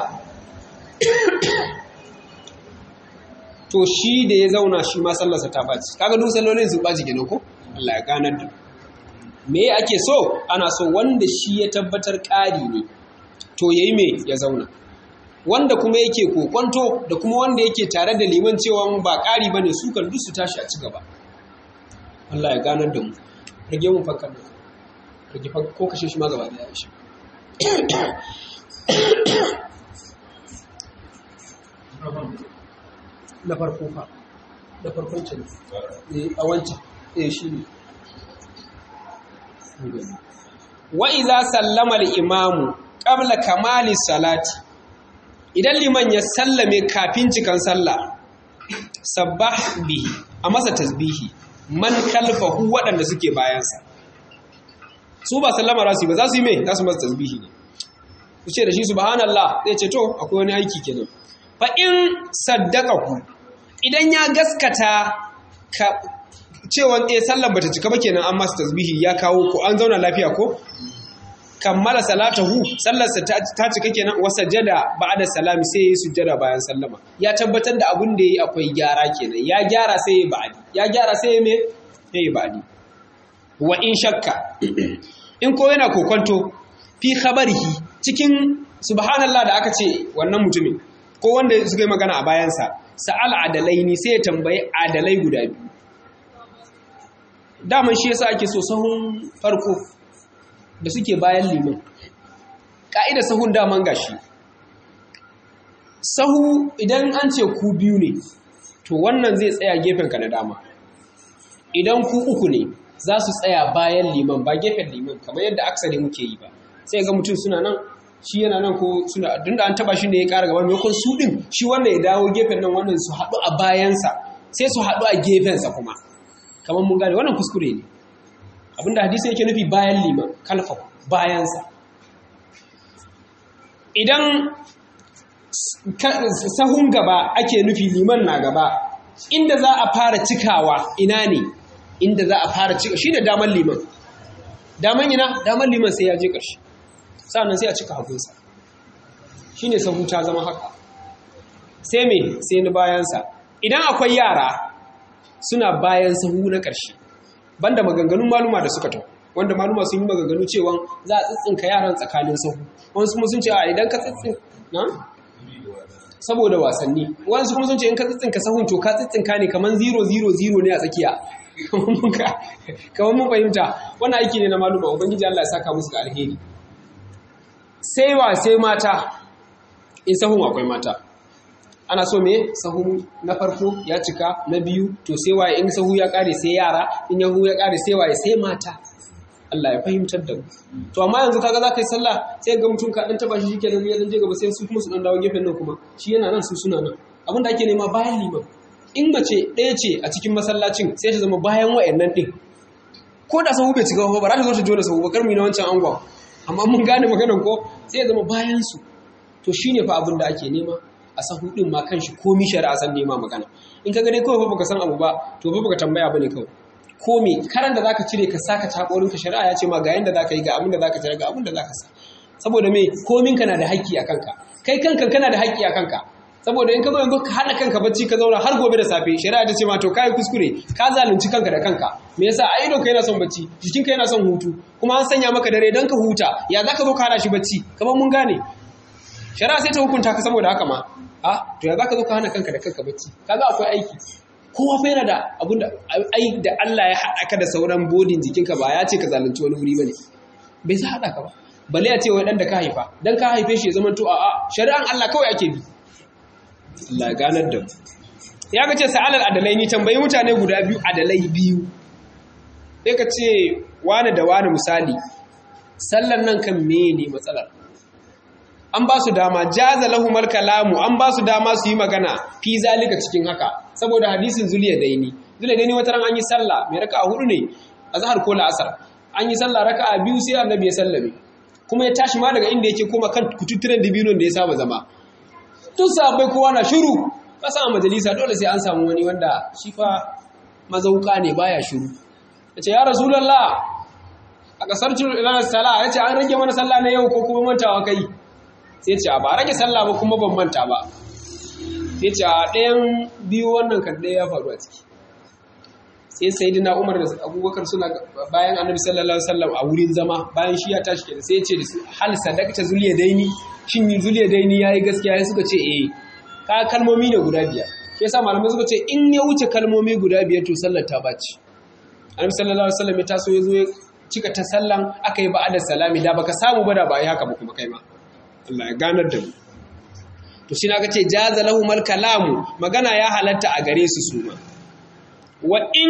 to shi da ya zauna shi ma sallarsa ta ɓaci kaga duk sallolin su ɓaci kenan ko Allah ya ganar da me ake so ana so wanda shi ya tabbatar ƙari ne to yayi me ya zauna wanda kuma yake kokwanto da kuma wanda yake tare da liman cewa ba ƙari ba ne su kan duk su tashi a ci gaba Allah ya ganar da mu rage mun fakar da rage ko kashe shi ma gaba da ya shi na farko fa da farkon can a wancan eh shi ne wa iza sallama al-imamu qabla kamali salati idan liman ya sallame kafin cikan sallah sabbah bihi a masa tasbihi man kalfahu waɗanda suke bayansa su ba sallama za su yi ba za su yi mai za su masa tasbihi ne su ce da shi subhanallah zai ce to akwai wani aiki kenan fa in saddaqahu idan ya gaskata ka cewa eh sallar bata cika ba kenan an masa tasbihi ya kawo ko an zauna lafiya ko kammala salatahu sallarsa ta cika kenan wa sajada ba'da salami sai yayi sujjada bayan sallama ya tabbatar da abin da yayi akwai gyara kenan ya gyara sai yayi ba'di ya gyara sai yayi me yayi ba'di wa in shakka in ko yana kokonto fi khabarihi cikin subhanallah da aka ce wannan mutumin ko wanda suka yi magana a bayansa sa'al adalaini sai ya tambayi adalai guda biyu daman shi yasa ake so sahun farko da suke bayan liman ƙa'ida sahun daman gashi sahu idan an ce ku biyu ne to wannan zai tsaya gefenka na dama idan ku uku ne za su tsaya bayan liman ba gefen liman kamar yadda aksari muke yi ba sai ga mutum suna nan shi yana nan ko suna duk da an taba shi ne ya ƙara gaba maimakon su ɗin shi wanda ya dawo gefen nan wannan su haɗu a bayansa sai su haɗu a gefensa kuma kamar mun gane wannan kuskure ne abinda hadisi yake nufi bayan liman kalfa bayansa idan sahun gaba ake nufi liman na gaba inda za a fara cikawa ina ne inda za a fara cika shi da daman liman daman ina daman liman sai ya je ƙarshe sa'annan sai a cika hagunsa shi ne sahu ta zama haka sai me sai ni bayansa idan akwai yara suna bayan sahu na ƙarshe banda maganganun maluma da suka tau wanda maluma sun yi maganganu cewa za a tsitsinka yaran tsakanin sahu wasu kuma sun ce a idan ka tsitsin na saboda wasanni wasu kuma sun ce in ka tsitsinka sahun to ka tsitsinka ne kamar 000 ne a tsakiya kamar mun fahimta wannan aiki ne na maluma ubangiji Allah ya saka musu ga alheri sai wa sai mata in sahun akwai mata ana so me sahu na farko ya cika na biyu to sai waye in sahu ya kare sai yara in yahu ya kare sai waye sai mata Allah ya fahimtar da mu to amma yanzu kaga za ka yi sallah sai ga mutum ka dan taba shi shikenan ya dan je gaba sai su kuma su dan dawo gefen nan kuma shi yana nan su suna nan abin da ake nema bayan liman in mace ɗaya ce a cikin masallacin sai ta zama bayan wayannan din ko da sahu bai cika ba ba za ta zo ta jona sahu ba kar mu yi na wancan angon amma mun gane maganan ko sai ya zama bayan su to shine fa abin da ake nema a sahu din ma kanshi komi shari'a san nema magana in ka gane kawai fa baka san abu ba to fa baka tambaya bane kawai ko me karan da zaka cire ka saka takorin ka shari'a ya ce ma ga yanda zaka yi ga abin da zaka cire ga abin da zaka sa saboda me komin ka na da haƙƙi a kanka kai kanka kana da haƙƙi a kanka saboda in ka zo yanzu ka hana kanka bacci ka zauna har gobe da safe shari'a ta ce ma to kai kuskure ka zalunci kanka da kanka me yasa ai idon ka yana son bacci jikinka yana son hutu kuma an sanya maka dare dan ka huta ya zaka zo ka hana shi bacci kamar mun gane shari'a sai ta hukunta ka saboda haka ma a to ya zaka zo ka hana kanka da kanka bacci kaga akwai aiki kowa fa yana da abun da ai da Allah ya haɗa ka da sauran bodin jikinka ba ya ce ka zalunci wani wuri bane bai sa haɗa ka ba bale ya ce wai dan da ka haifa dan ka haife shi ya zama to a'a shari'an Allah kawai ake bi Allah ya ganar da mu ya ga ce sa'alal adalai ni tambayi mutane guda biyu adalai biyu sai ka ce wani da wani misali sallan nan kan mene matsalar an ba su dama jaza lahumar kalamu an ba su dama su yi magana fi zalika cikin haka saboda hadisin zuliya daini zuliya daini wata ran an yi sallah mai raka a hudu ne a zahar ko la'asar an yi sallah raka a biyu sai annabi ya sallame kuma ya tashi ma daga inda yake koma kan kututturen dibinon da ya saba zama tun sabai kowa na shiru kasa a majalisa dole sai an samu wani wanda shi fa mazauka ne baya shiru ya ce ya rasulallah a kasar ranar sallah ya ce an rage mana sallah na yau ko kuma mantawa kai sai ce ba rage sallah ba kuma ban manta ba sai ce a ɗayan biyu wannan kan ɗaya ya faru a ciki sai sai dina umar da abubakar suna bayan annabi sallallahu alaihi wasallam a wurin zama bayan shi ya tashi kenan sai ya ce da su hal sadaqta zuliya daini shin zuliya daini yayi gaskiya sai suka ce eh ka kalmomi ne guda biyar shi yasa malamai suka ce in ya wuce kalmomi guda biyar to sallar ta baci annabi sallallahu alaihi wasallam ya taso ya zo ya cika ta sallan aka yi ba'ada salami da baka samu ba da ba yi haka ba kuma kai ma Allah ya ganar da mu to shi na ga ce jaza lahumal kalamu magana ya halatta a gare su su ma wa in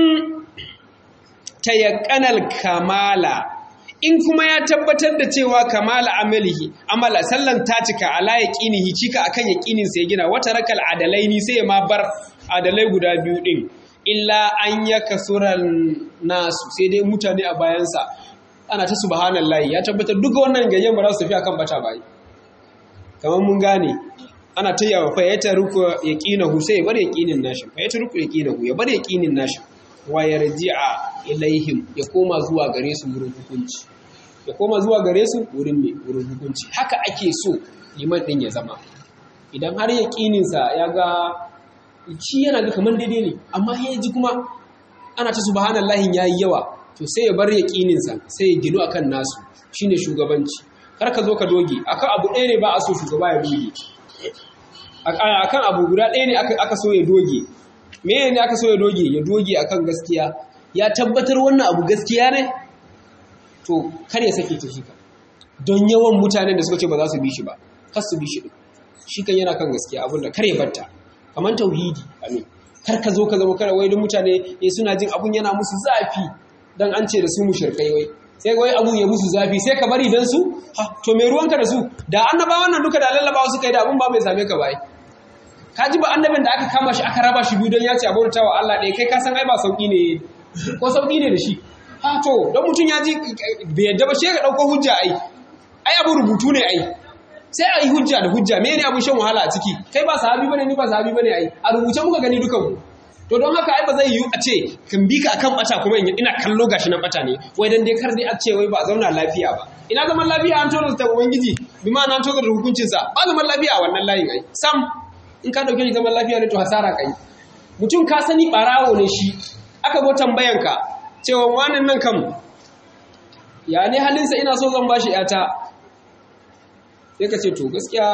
tayakkanal kamala in kuma ya tabbatar da cewa kamala amalihi amala sallan ta cika ala yaqinihi cika akan yaqinin sai gina wata rakal adalaini sai ma bar adalai guda biyu din illa an yakasuran nasu sai dai mutane a bayansa ana ta subhanallahi ya tabbatar duka wannan gayyan ba za su tafi akan bata bai kamar mun gane ana ta yawa fa ya taruku yaqinahu sai ya bar yaqinin nashi fa ya taruku yaqinahu ya bar yaqinin nashi wa yarji'a ilaihim ya koma zuwa gare su wurin hukunci ya koma zuwa gare su wurin me wurin hukunci haka ake so liman din ya zama idan har yaqinin sa ya ga shi yana ga kamar daidai ne amma ya ji kuma ana ta subhanallahi yayi yawa to sai ya bar yaqinin sa sai ya ginu akan nasu shine shugabanci kar ka zo ka doge akan abu ɗaya ne ba a so shugaba ya doge akan abu guda ɗaya ne aka so ya doge me ne aka so ya doge ya doge akan gaskiya ya tabbatar wannan abu gaskiya ne to kar ya sake ta shi ka don yawan mutanen da suka ce ba za su bi shi ba kar su bi shi shi kan yana kan gaskiya abin da kar ya batta kamar tauhidi amin kar ka zo ka zama kar wai don mutane eh suna jin abun yana musu zafi dan an ce da su mushrikai wai sai wai abu ya musu zafi sai ka bari dan su ha to me ruwanka da su da annabawan nan duka da lallabawa suka yi da abun ba mai same ka bai ka ji ba annabin da aka kama shi aka raba shi biyu don ya ce abota wa Allah ɗaya kai ka san ai ba sauki ne ko sauki ne da shi ha to don mutum ya ji bai yadda ba shi ka ɗauko hujja ai ai abu rubutu ne ai sai a yi hujja da hujja me ne abun shan wahala a ciki kai ba sahabi bane ni ba sahabi bane ai a rubuce muka gani dukan mu to don haka ai ba zai yiwu a ce kan bi ka akan bata kuma ina kallo gashi nan bata ne wai dan dai kar dai a ce wai ba zauna lafiya ba ina zaman lafiya an tona ta ubangiji bi ma an tona da hukuncin sa ba zaman lafiya a wannan layin ai sam in ka dauke shi zaman lafiya ne to hasara kai mutum ka sani barawo ne shi aka zo tambayan ka cewa wannan nan kam ya ne halinsa ina so zan bashi yata sai ka ce to gaskiya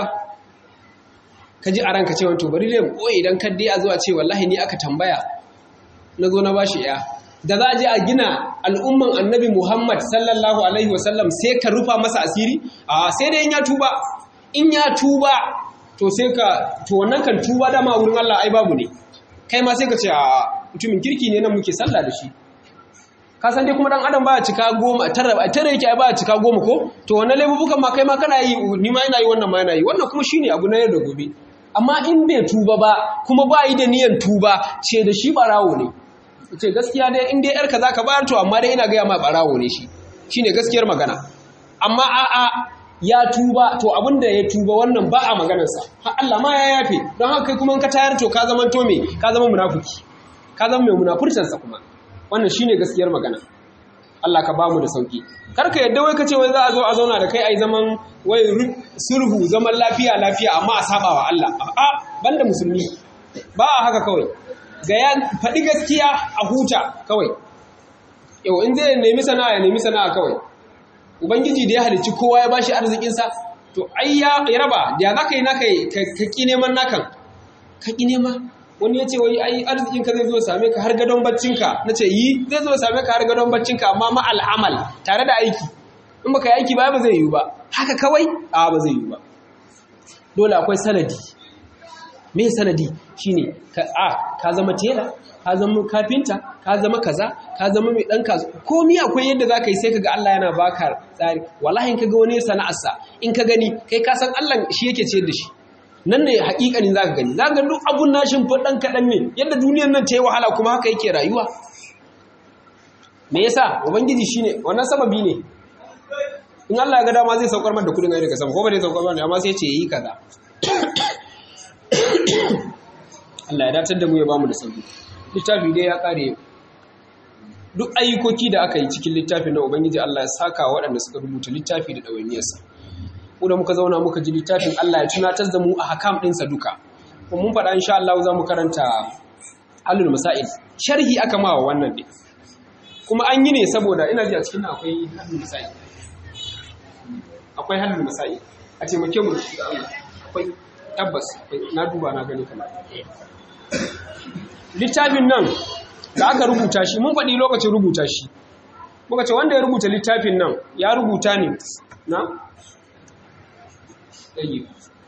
ka ji a ranka cewa to bari dai koyi idan ka dai a zuwa ce wallahi ni aka tambaya na zo na bashi ya da za a je a gina al'umman annabi Muhammad sallallahu alaihi wasallam sai ka rufa masa asiri a sai dai in ya tuba in ya tuba to sai ka to wannan kan tuba dama wurin Allah ai babu ne kai ma sai ka ce a mutumin kirki ne nan muke sallah da shi ka san dai kuma dan adam ba cika goma tara tara yake ai ba cika goma ko to wannan laifukan ma kai ma kana yi ni ma ina yi wannan ma ina yi wannan kuma shine abu na yau da gobe amma in bai tuba ba kuma ba yi da niyan tuba ce da shi barawo ne ce gaskiya dai in dai yarka zaka bayar to amma dai ina gaya ma barawo ne shi shine gaskiyar magana amma a'a ya tuba to abin da ya tuba wannan ba a maganarsa har Allah ma ya yafe don haka kai kuma in ka tayar to ka zama to me ka zama munafiki ka zama mai munafurcinsa kuma wannan shine gaskiyar magana Allah ka bamu da sauki kar ka yadda wai kace wai za a zo a zauna da kai ai zaman wai sulhu zaman lafiya lafiya amma a saba wa Allah a banda musulmi ba a haka kawai ga ya faɗi gaskiya a huta kawai yau in zai nemi sana'a ya nemi sana'a kawai ubangiji da ya halicci kowa ya bashi arzikinsa to ai ya raba da za ka yi naka ka ƙi neman nakan ka ƙi nema wani ya ce wai ai arzikinka zai zo same ka har gadon baccinka na ce yi zai zo same ka har gadon baccinka amma ma al'amal tare da aiki in baka yi aiki ba ba zai yiwu ba haka kawai a ba zai yiwu ba dole akwai sanadi me sanadi shine ka a ka zama tela ka zama kafinta ka zama kaza ka zama mai dan kaza komai akwai yadda zaka yi sai kaga Allah yana baka tsari wallahi in kaga wani sana'arsa in ka gani kai ka san Allah shi yake ciyar da shi nan ne hakikanin zaka gani zaka ga duk abun nashin fa dan kadan ne yadda duniyar nan ta yi wahala kuma haka yake rayuwa me yasa ubangiji shine wannan sababi ne in Allah ya ga dama zai saukar mata kudin ai daga sama ko ba zai saukar mata amma sai ya ce yi kaza Allah ya datar da mu ya bamu da sauki littafi dai ya kare duk ayyukoki da aka yi cikin littafin na ubangiji Allah ya saka waɗanda suka rubuta littafi da ɗawainiyarsa mu da muka zauna muka ji littafin Allah ya tunatar da mu a hakam ɗinsa duka kuma mun faɗa insha Allah za mu karanta halul masail sharhi aka ma wa wannan ɗin kuma an yi ne saboda ina ji a cikin akwai halul masail akwai halul masail a taimake mu da Allah akwai tabbas na duba na gani kamar littafin nan da aka rubuta shi mun faɗi lokacin rubuta shi muka ce wanda ya rubuta littafin nan ya rubuta ne na ɗaya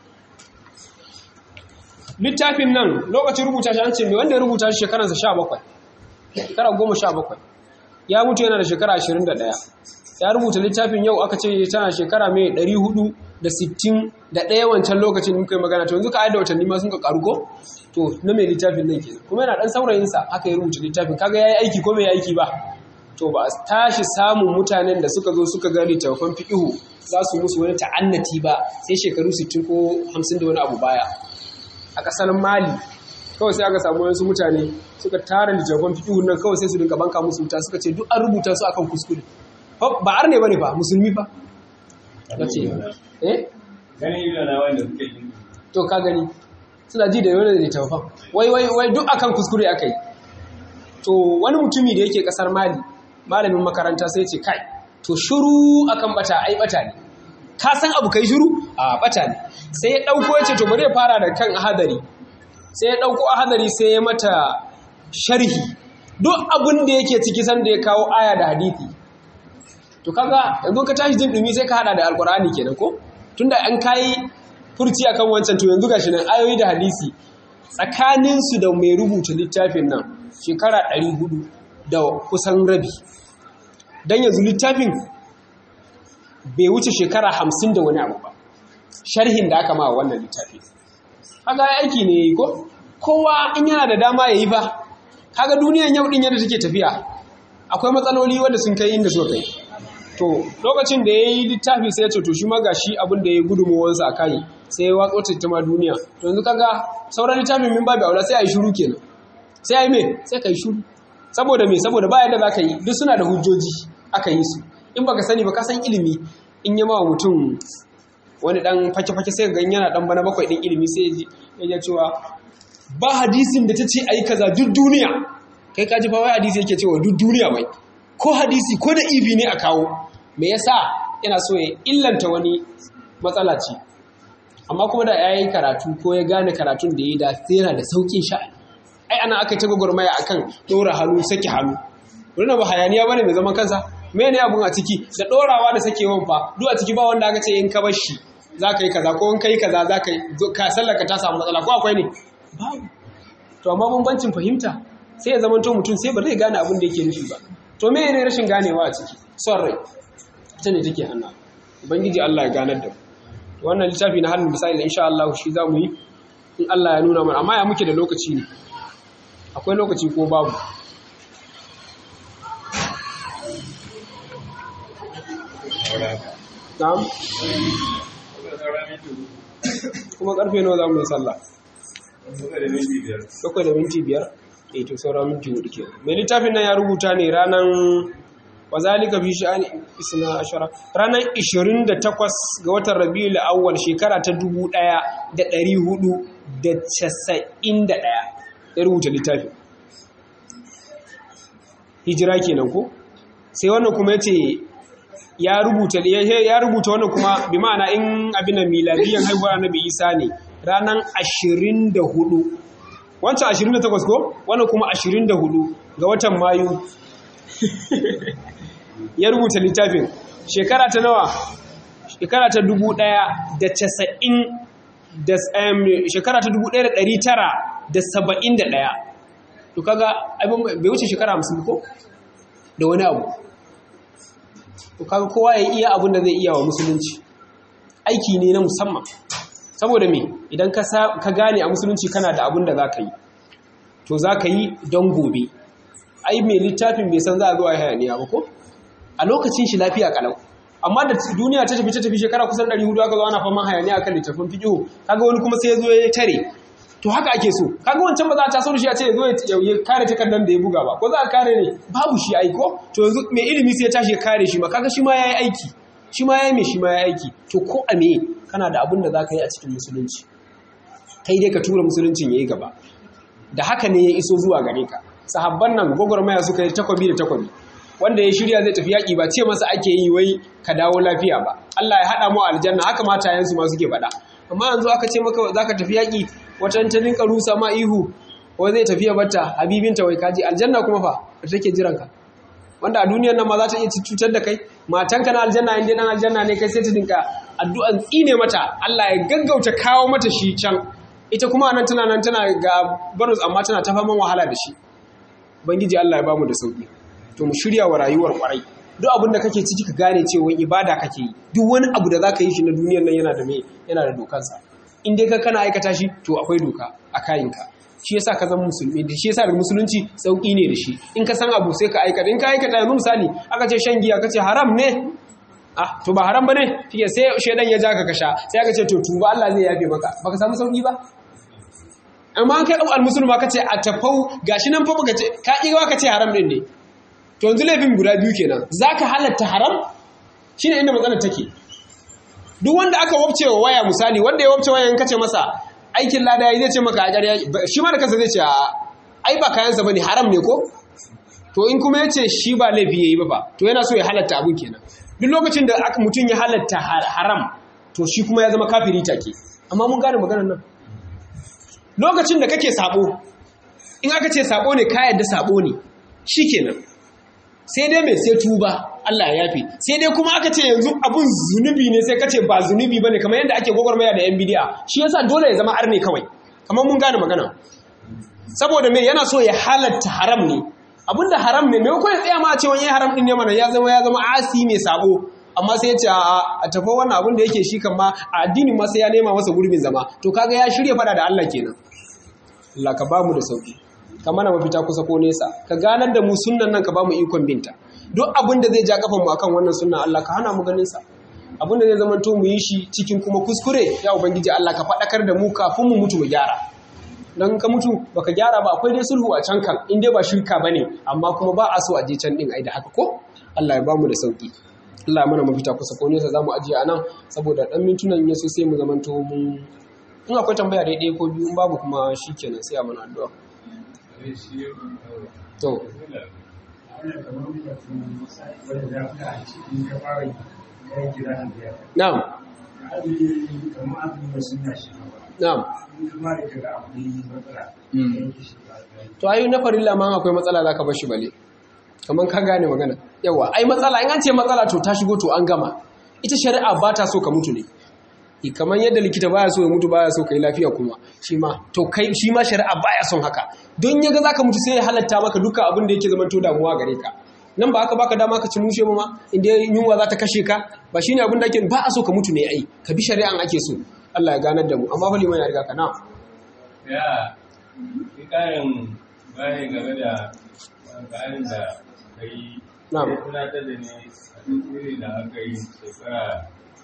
littafin nan lokacin rubuta shi an ce mai wanda ya rubuta shi shekaransa sha bakwai shekara goma sha bakwai ya mutu yana da shekara ashirin da ɗaya ya rubuta littafin yau aka ce tana shekara mai ɗari hudu da sittin da ɗaya wancan lokacin muka yi magana to yanzu ka aida watanni ma sun ka ƙaru ko to na mai littafin nan kenan kuma yana ɗan saurayinsa aka yi rubuta littafin kaga ya yi aiki ko bai aiki ba to ba a tashi samun mutanen da suka zo suka ga littafan fiƙihu za su musu wani ta'annati ba sai shekaru 60 ko 50 da wani abu baya a ƙasar mali kawai sai aka samu wasu mutane suka tara littafan fiƙihu nan kawai sai su dinga banka musu wuta suka ce duk an rubuta su akan kuskure ba ar ne bane ba musulmi ba ka ce eh to ka gani suna ji da yawan da littafan wai wai wai duk akan kuskure aka yi to wani mutumi da yake kasar mali malamin makaranta sai ce kai to shuru akan bata ai bata ne ka san abu kai shuru a bata ne sai ya dauko ya ce to bari ya fara da kan ahadari sai ya dauko ahadari sai ya mata sharhi duk abin da yake ciki san da ya kawo aya da hadisi to kaga yanzu ka tashi jin dumi sai ka hada da alkur'ani kenan ko tunda an kai furci akan wancan to yanzu gashi nan ayoyi da hadisi tsakanin su da mai rubuta littafin nan shekara 400 da kusan rabi dan yanzu littafin bai wuce shekara 50 da wani abu ba sharhin da aka ma wannan littafi kaga aiki ne ko kowa in yana da dama yayi ba kaga duniyan yau din yadda take tafiya akwai matsaloli wanda sun kai inda suka kai to lokacin da ya yi littafi sai ya ce to shi ma gashi abin da ya yi gudunmuwansa a kai sai ya watsa ta ma duniya to yanzu kaga sauran littafin min babu aula sai a yi shuru kenan sai a yi me sai ka yi shuru saboda me saboda ba yadda za ka yi duk suna da hujjoji aka yi su in baka sani ba ka san ilimi in yi mawa mutum wani dan fake-fake sai ga yana dan bana bakwai din ilimi sai ya cewa ba hadisin da ta ce a yi kaza duk duniya kai ka ji fa wai hadisi yake cewa duk duniya bai ko hadisi ko da ibi ne a kawo me yasa yana so ya illanta wani matsala ce amma kuma da yayi karatu ko ya gane karatun da yi da yana da saukin sha'ani ai ana aka ta gwagwarmaya akan dora hannu saki hannu wannan ba hayaniya bane mai zaman kansa me ne abun a ciki da dorawa da sakewan fa duk a ciki ba wanda aka ce in ka bar shi zaka yi kaza ko in kai kaza zaka yi ka sallaka ta samu matsala ko akwai ne babu to amma bambancin fahimta sai ya zama to mutum sai ba zai gane abin da yake nufi ba to me ne rashin ganewa a ciki son rai ita ne take hannu ubangiji Allah ya ganar da mu wannan littafi na halin misali insha Allah shi za mu yi in Allah ya nuna mana amma ya muke da lokaci ne akwai lokaci ko babu na'am kuma karfe nawa za mu yi sallah bakwai da minti biyar eh to sauran minti hudu ke mai littafin nan ya rubuta ne ranar wazalika fi sha'ani isna ashara ranar 28 ga watan rabiul awwal shekara ta 1491 ya rubuta littafin hijira kenan ko sai wannan kuma yace ya rubuta ya rubuta wannan kuma bi ma'ana in abin da miladiyan haihuwar annabi Isa ne ranar 24 wancan 28 ko wannan kuma 24 ga watan mayu ya rubuta littafin shekara ta nawa shekara ta 1990 da shekara ta 1971 to kaga abin bai wuce shekara 50 ko da wani abu to kaga kowa ya iya abin da zai iya wa musulunci aiki ne na musamman saboda me idan ka gane a musulunci kana da abin da za ka yi to za ka yi don gobe ai mai littafin bai san za a zo a hayaniya ba ko a lokacin shi lafiya kalau amma da duniya ta tafi ta tafi shekara kusan 400 aka zo ana faman hayaniya akan littafin fiqh kaga wani kuma sai ya zo ya tare to haka ake so kaga wancan ba za a taso shi a ce ya zo ya kare takardar da ya buga ba ko za a kare ne babu shi aiko to yanzu mai ilimi sai ya tashi ya kare shi ma kaga shi ma yayi aiki shi ma yayi me shi ma yayi aiki to ko a me kana da abin da za ka yi a cikin musulunci kai dai ka tura musuluncin yayi gaba da haka ne ya iso zuwa gare ka sahabban nan gwagwarmaya suka yi takwabi da takwabi wanda ya shirya zai tafi yaƙi ba ce masa ake yi wai ka dawo lafiya ba Allah ya haɗa mu aljanna haka matayensu ma suke faɗa amma yanzu aka ce maka za ka tafi yaƙi wata ta rinka rusa ma ihu wai zai tafiya batta habibinta wai kaji aljanna kuma fa da take jiran ka wanda a duniyar nan ma za ta iya cutar da kai matanka na aljanna inda dan aljanna ne kai sai ta dinka addu'an tsine mata Allah ya gaggauta kawo mata shi can ita kuma nan tana nan tana ga barus amma tana ta faman wahala da shi bangiji Allah ya bamu da sauki to mu shirya wa rayuwar kwarai duk abin da kake ciki ka gane cewa ibada kake yi duk wani abu da zaka yi shi na duniyar nan yana da me yana da dokansa in dai ka kana aikata shi to akwai doka a kayinka shi yasa ka zama musulmi da shi yasa da musulunci sauki ne da shi in ka san abu sai ka aikata in ka aikata yanzu misali aka ce shan giya kace haram ne ah to ba haram bane shike sai shedan ya ja ka kasha sai aka ce to tuba Allah zai yafe maka baka samu sauki ba amma an kai abu almusulma kace a tafau gashi nan fa baka ce ka kiwa kace haram din ne to yanzu laifin guda biyu kenan zaka halatta haram shine inda matsalar take duk wanda aka wabce wa waya misali wanda ya wabce waya in kace masa aikin lada yayi zai ce maka a ƙarya shi ma da kansa zai ce ai ba kayansa bane haram ne ko to in kuma yace shi ba laifi yayi ba fa to yana so ya halatta abun kenan duk lokacin da mutum ya halatta haram to shi kuma ya zama kafiri take amma mun gane maganar nan lokacin da kake sabo in aka ce sabo ne ka yadda sabo ne shikenan sai dai mai sai tuba Allah ya yafe sai dai kuma aka ce yanzu abun zunubi ne sai kace ba zunubi bane kamar yadda ake gwagwarmaya da yan bidiya shi yasa dole ya zama arne kawai kamar mun gane magana saboda me yana so ya halatta haram ne abinda haram ne mai ya tsaya ma a ce wani haram din ne mana ya zama ya zama asi mai sabo amma sai ya ce a tafi wannan abin da yake shi kan ma a addinin ma sai ya nema masa gurbin zama to kaga ya shirya fada da Allah kenan Allah ka bamu da sauki ka mana mafita kusa ko nesa ka ganar da mu sunnan nan ka bamu ikon binta duk abin da zai ja kafan mu akan wannan sunnan Allah ka hana mu ganin sa abin da zai zama to mu yi shi cikin kuma kuskure ya ubangiji Allah ka faɗakar da mu kafin mu mutu mu gyara dan ka mutu baka gyara ba akwai dai sulhu a can kan in dai ba shirka bane amma kuma ba a so a je can din ai da haka ko Allah ya bamu da sauki Allah mana mafita kusa ko nesa zamu ajiye anan saboda dan mintunan ya so sai mu zamanto mun in akwai tambaya daidai ko biyu in babu kuma shikenan sai a mana addu'a to na'am na'am to ayu na farilla ma akwai matsala zaka bar shi bale kaman ka gane magana yawa ai matsala in an ce matsala to ta shigo to an gama ita shari'a ba ta so ka mutu ne kamar yadda likita baya so ya mutu baya so ka yi lafiya kuma shi ma to kai shi ma shari'a baya son haka don yaga zaka mutu sai ya halatta maka duka abin da yake zaman to damuwa gare ka nan ba haka baka dama ka ci mushe ma inda yunwa za ta kashe ka ba shine abin da ake ba a so ka mutu ne ai ka bi shari'an ake so Allah ya ganar da mu amma fa liman ya riga ka na ya ki karin bayani game da bayanin da kai Na'am. ya tunatar da ni a duk iri da aka yi shekara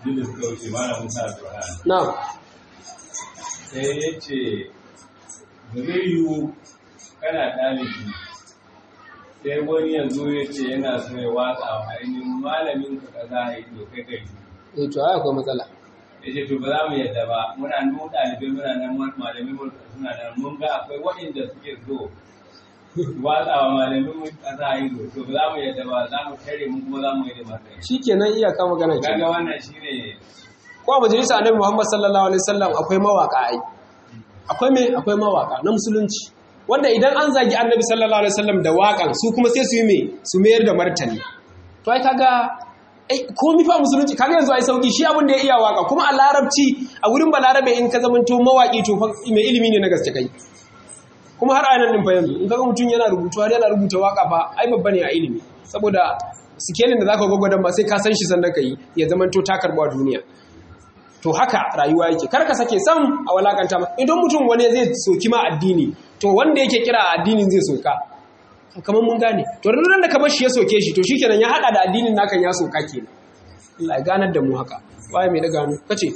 duk da suka wuce malam Musa Abdulrahman na'am sai ya ce ba zai yiwu kana ɗalibi sai wani yanzu ya ce yana so ya watsa wa ainihin malamin ka kaza a yi to kai kai eh to ai akwai matsala ya ce to ba za mu yadda ba muna nan ɗalibai muna nan malamin mu suna nan mun ga akwai waɗanda suke so watsa wa malamin mu kaza a yi to ba za mu yadda ba za mu tare mu kuma za mu yi da matsayi shikenan iyaka magana ke kaga wannan shine ko a majalisa annabi Muhammad sallallahu alaihi wasallam akwai mawaka ai akwai me akwai mawaka na musulunci wanda idan an zagi annabi sallallahu alaihi wasallam da waƙan su kuma sai su yi me su mayar da martani to ai kaga ai komi fa musulunci kaga yanzu ai sauki shi abin da ya iya waka kuma a larabci a wurin balarabe in ka zamanto mawaki to fa mai ilimi ne na gaske kai kuma har anan din fa yanzu in kaga mutum yana rubutu har yana rubuta waka fa ai babba ne a ilimi saboda sikelin da zaka gwagwadon ba sai ka san shi sannan kai ya zamanto ta karbuwa duniya to haka rayuwa yake kar ka sake sam a walakanta ma idan mutum wani zai soki ma addini to wanda yake kira addinin zai soka kamar mun gane to da da ka bar shi ya soke shi to shikenan ya hada da addinin nakan ya soka kenan Allah ya ganar da mu haka waye mai daga hannu kace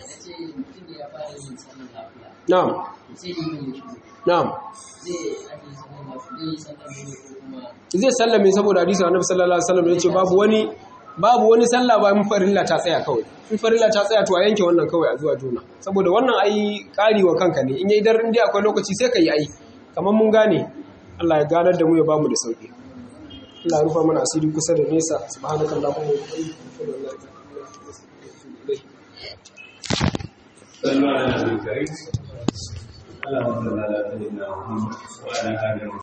na'am na'am zai sallame saboda hadisi annabi sallallahu alaihi wasallam yace babu wani babu wani sallah ba mun farilla ta tsaya kawai in farilla ta tsaya to a yanke wannan kawai a zuwa juna saboda wannan ai kari wa kanka ne in yayi dar in dai akwai lokaci sai ka yi ai kamar mun gane Allah ya ganar da mu ya bamu da sauki Allah ya rufa mana asiri kusa da nesa subhanakallahumma wa bihamdika صلوا على النبي الكريم اللهم صل على سيدنا محمد وعلى اله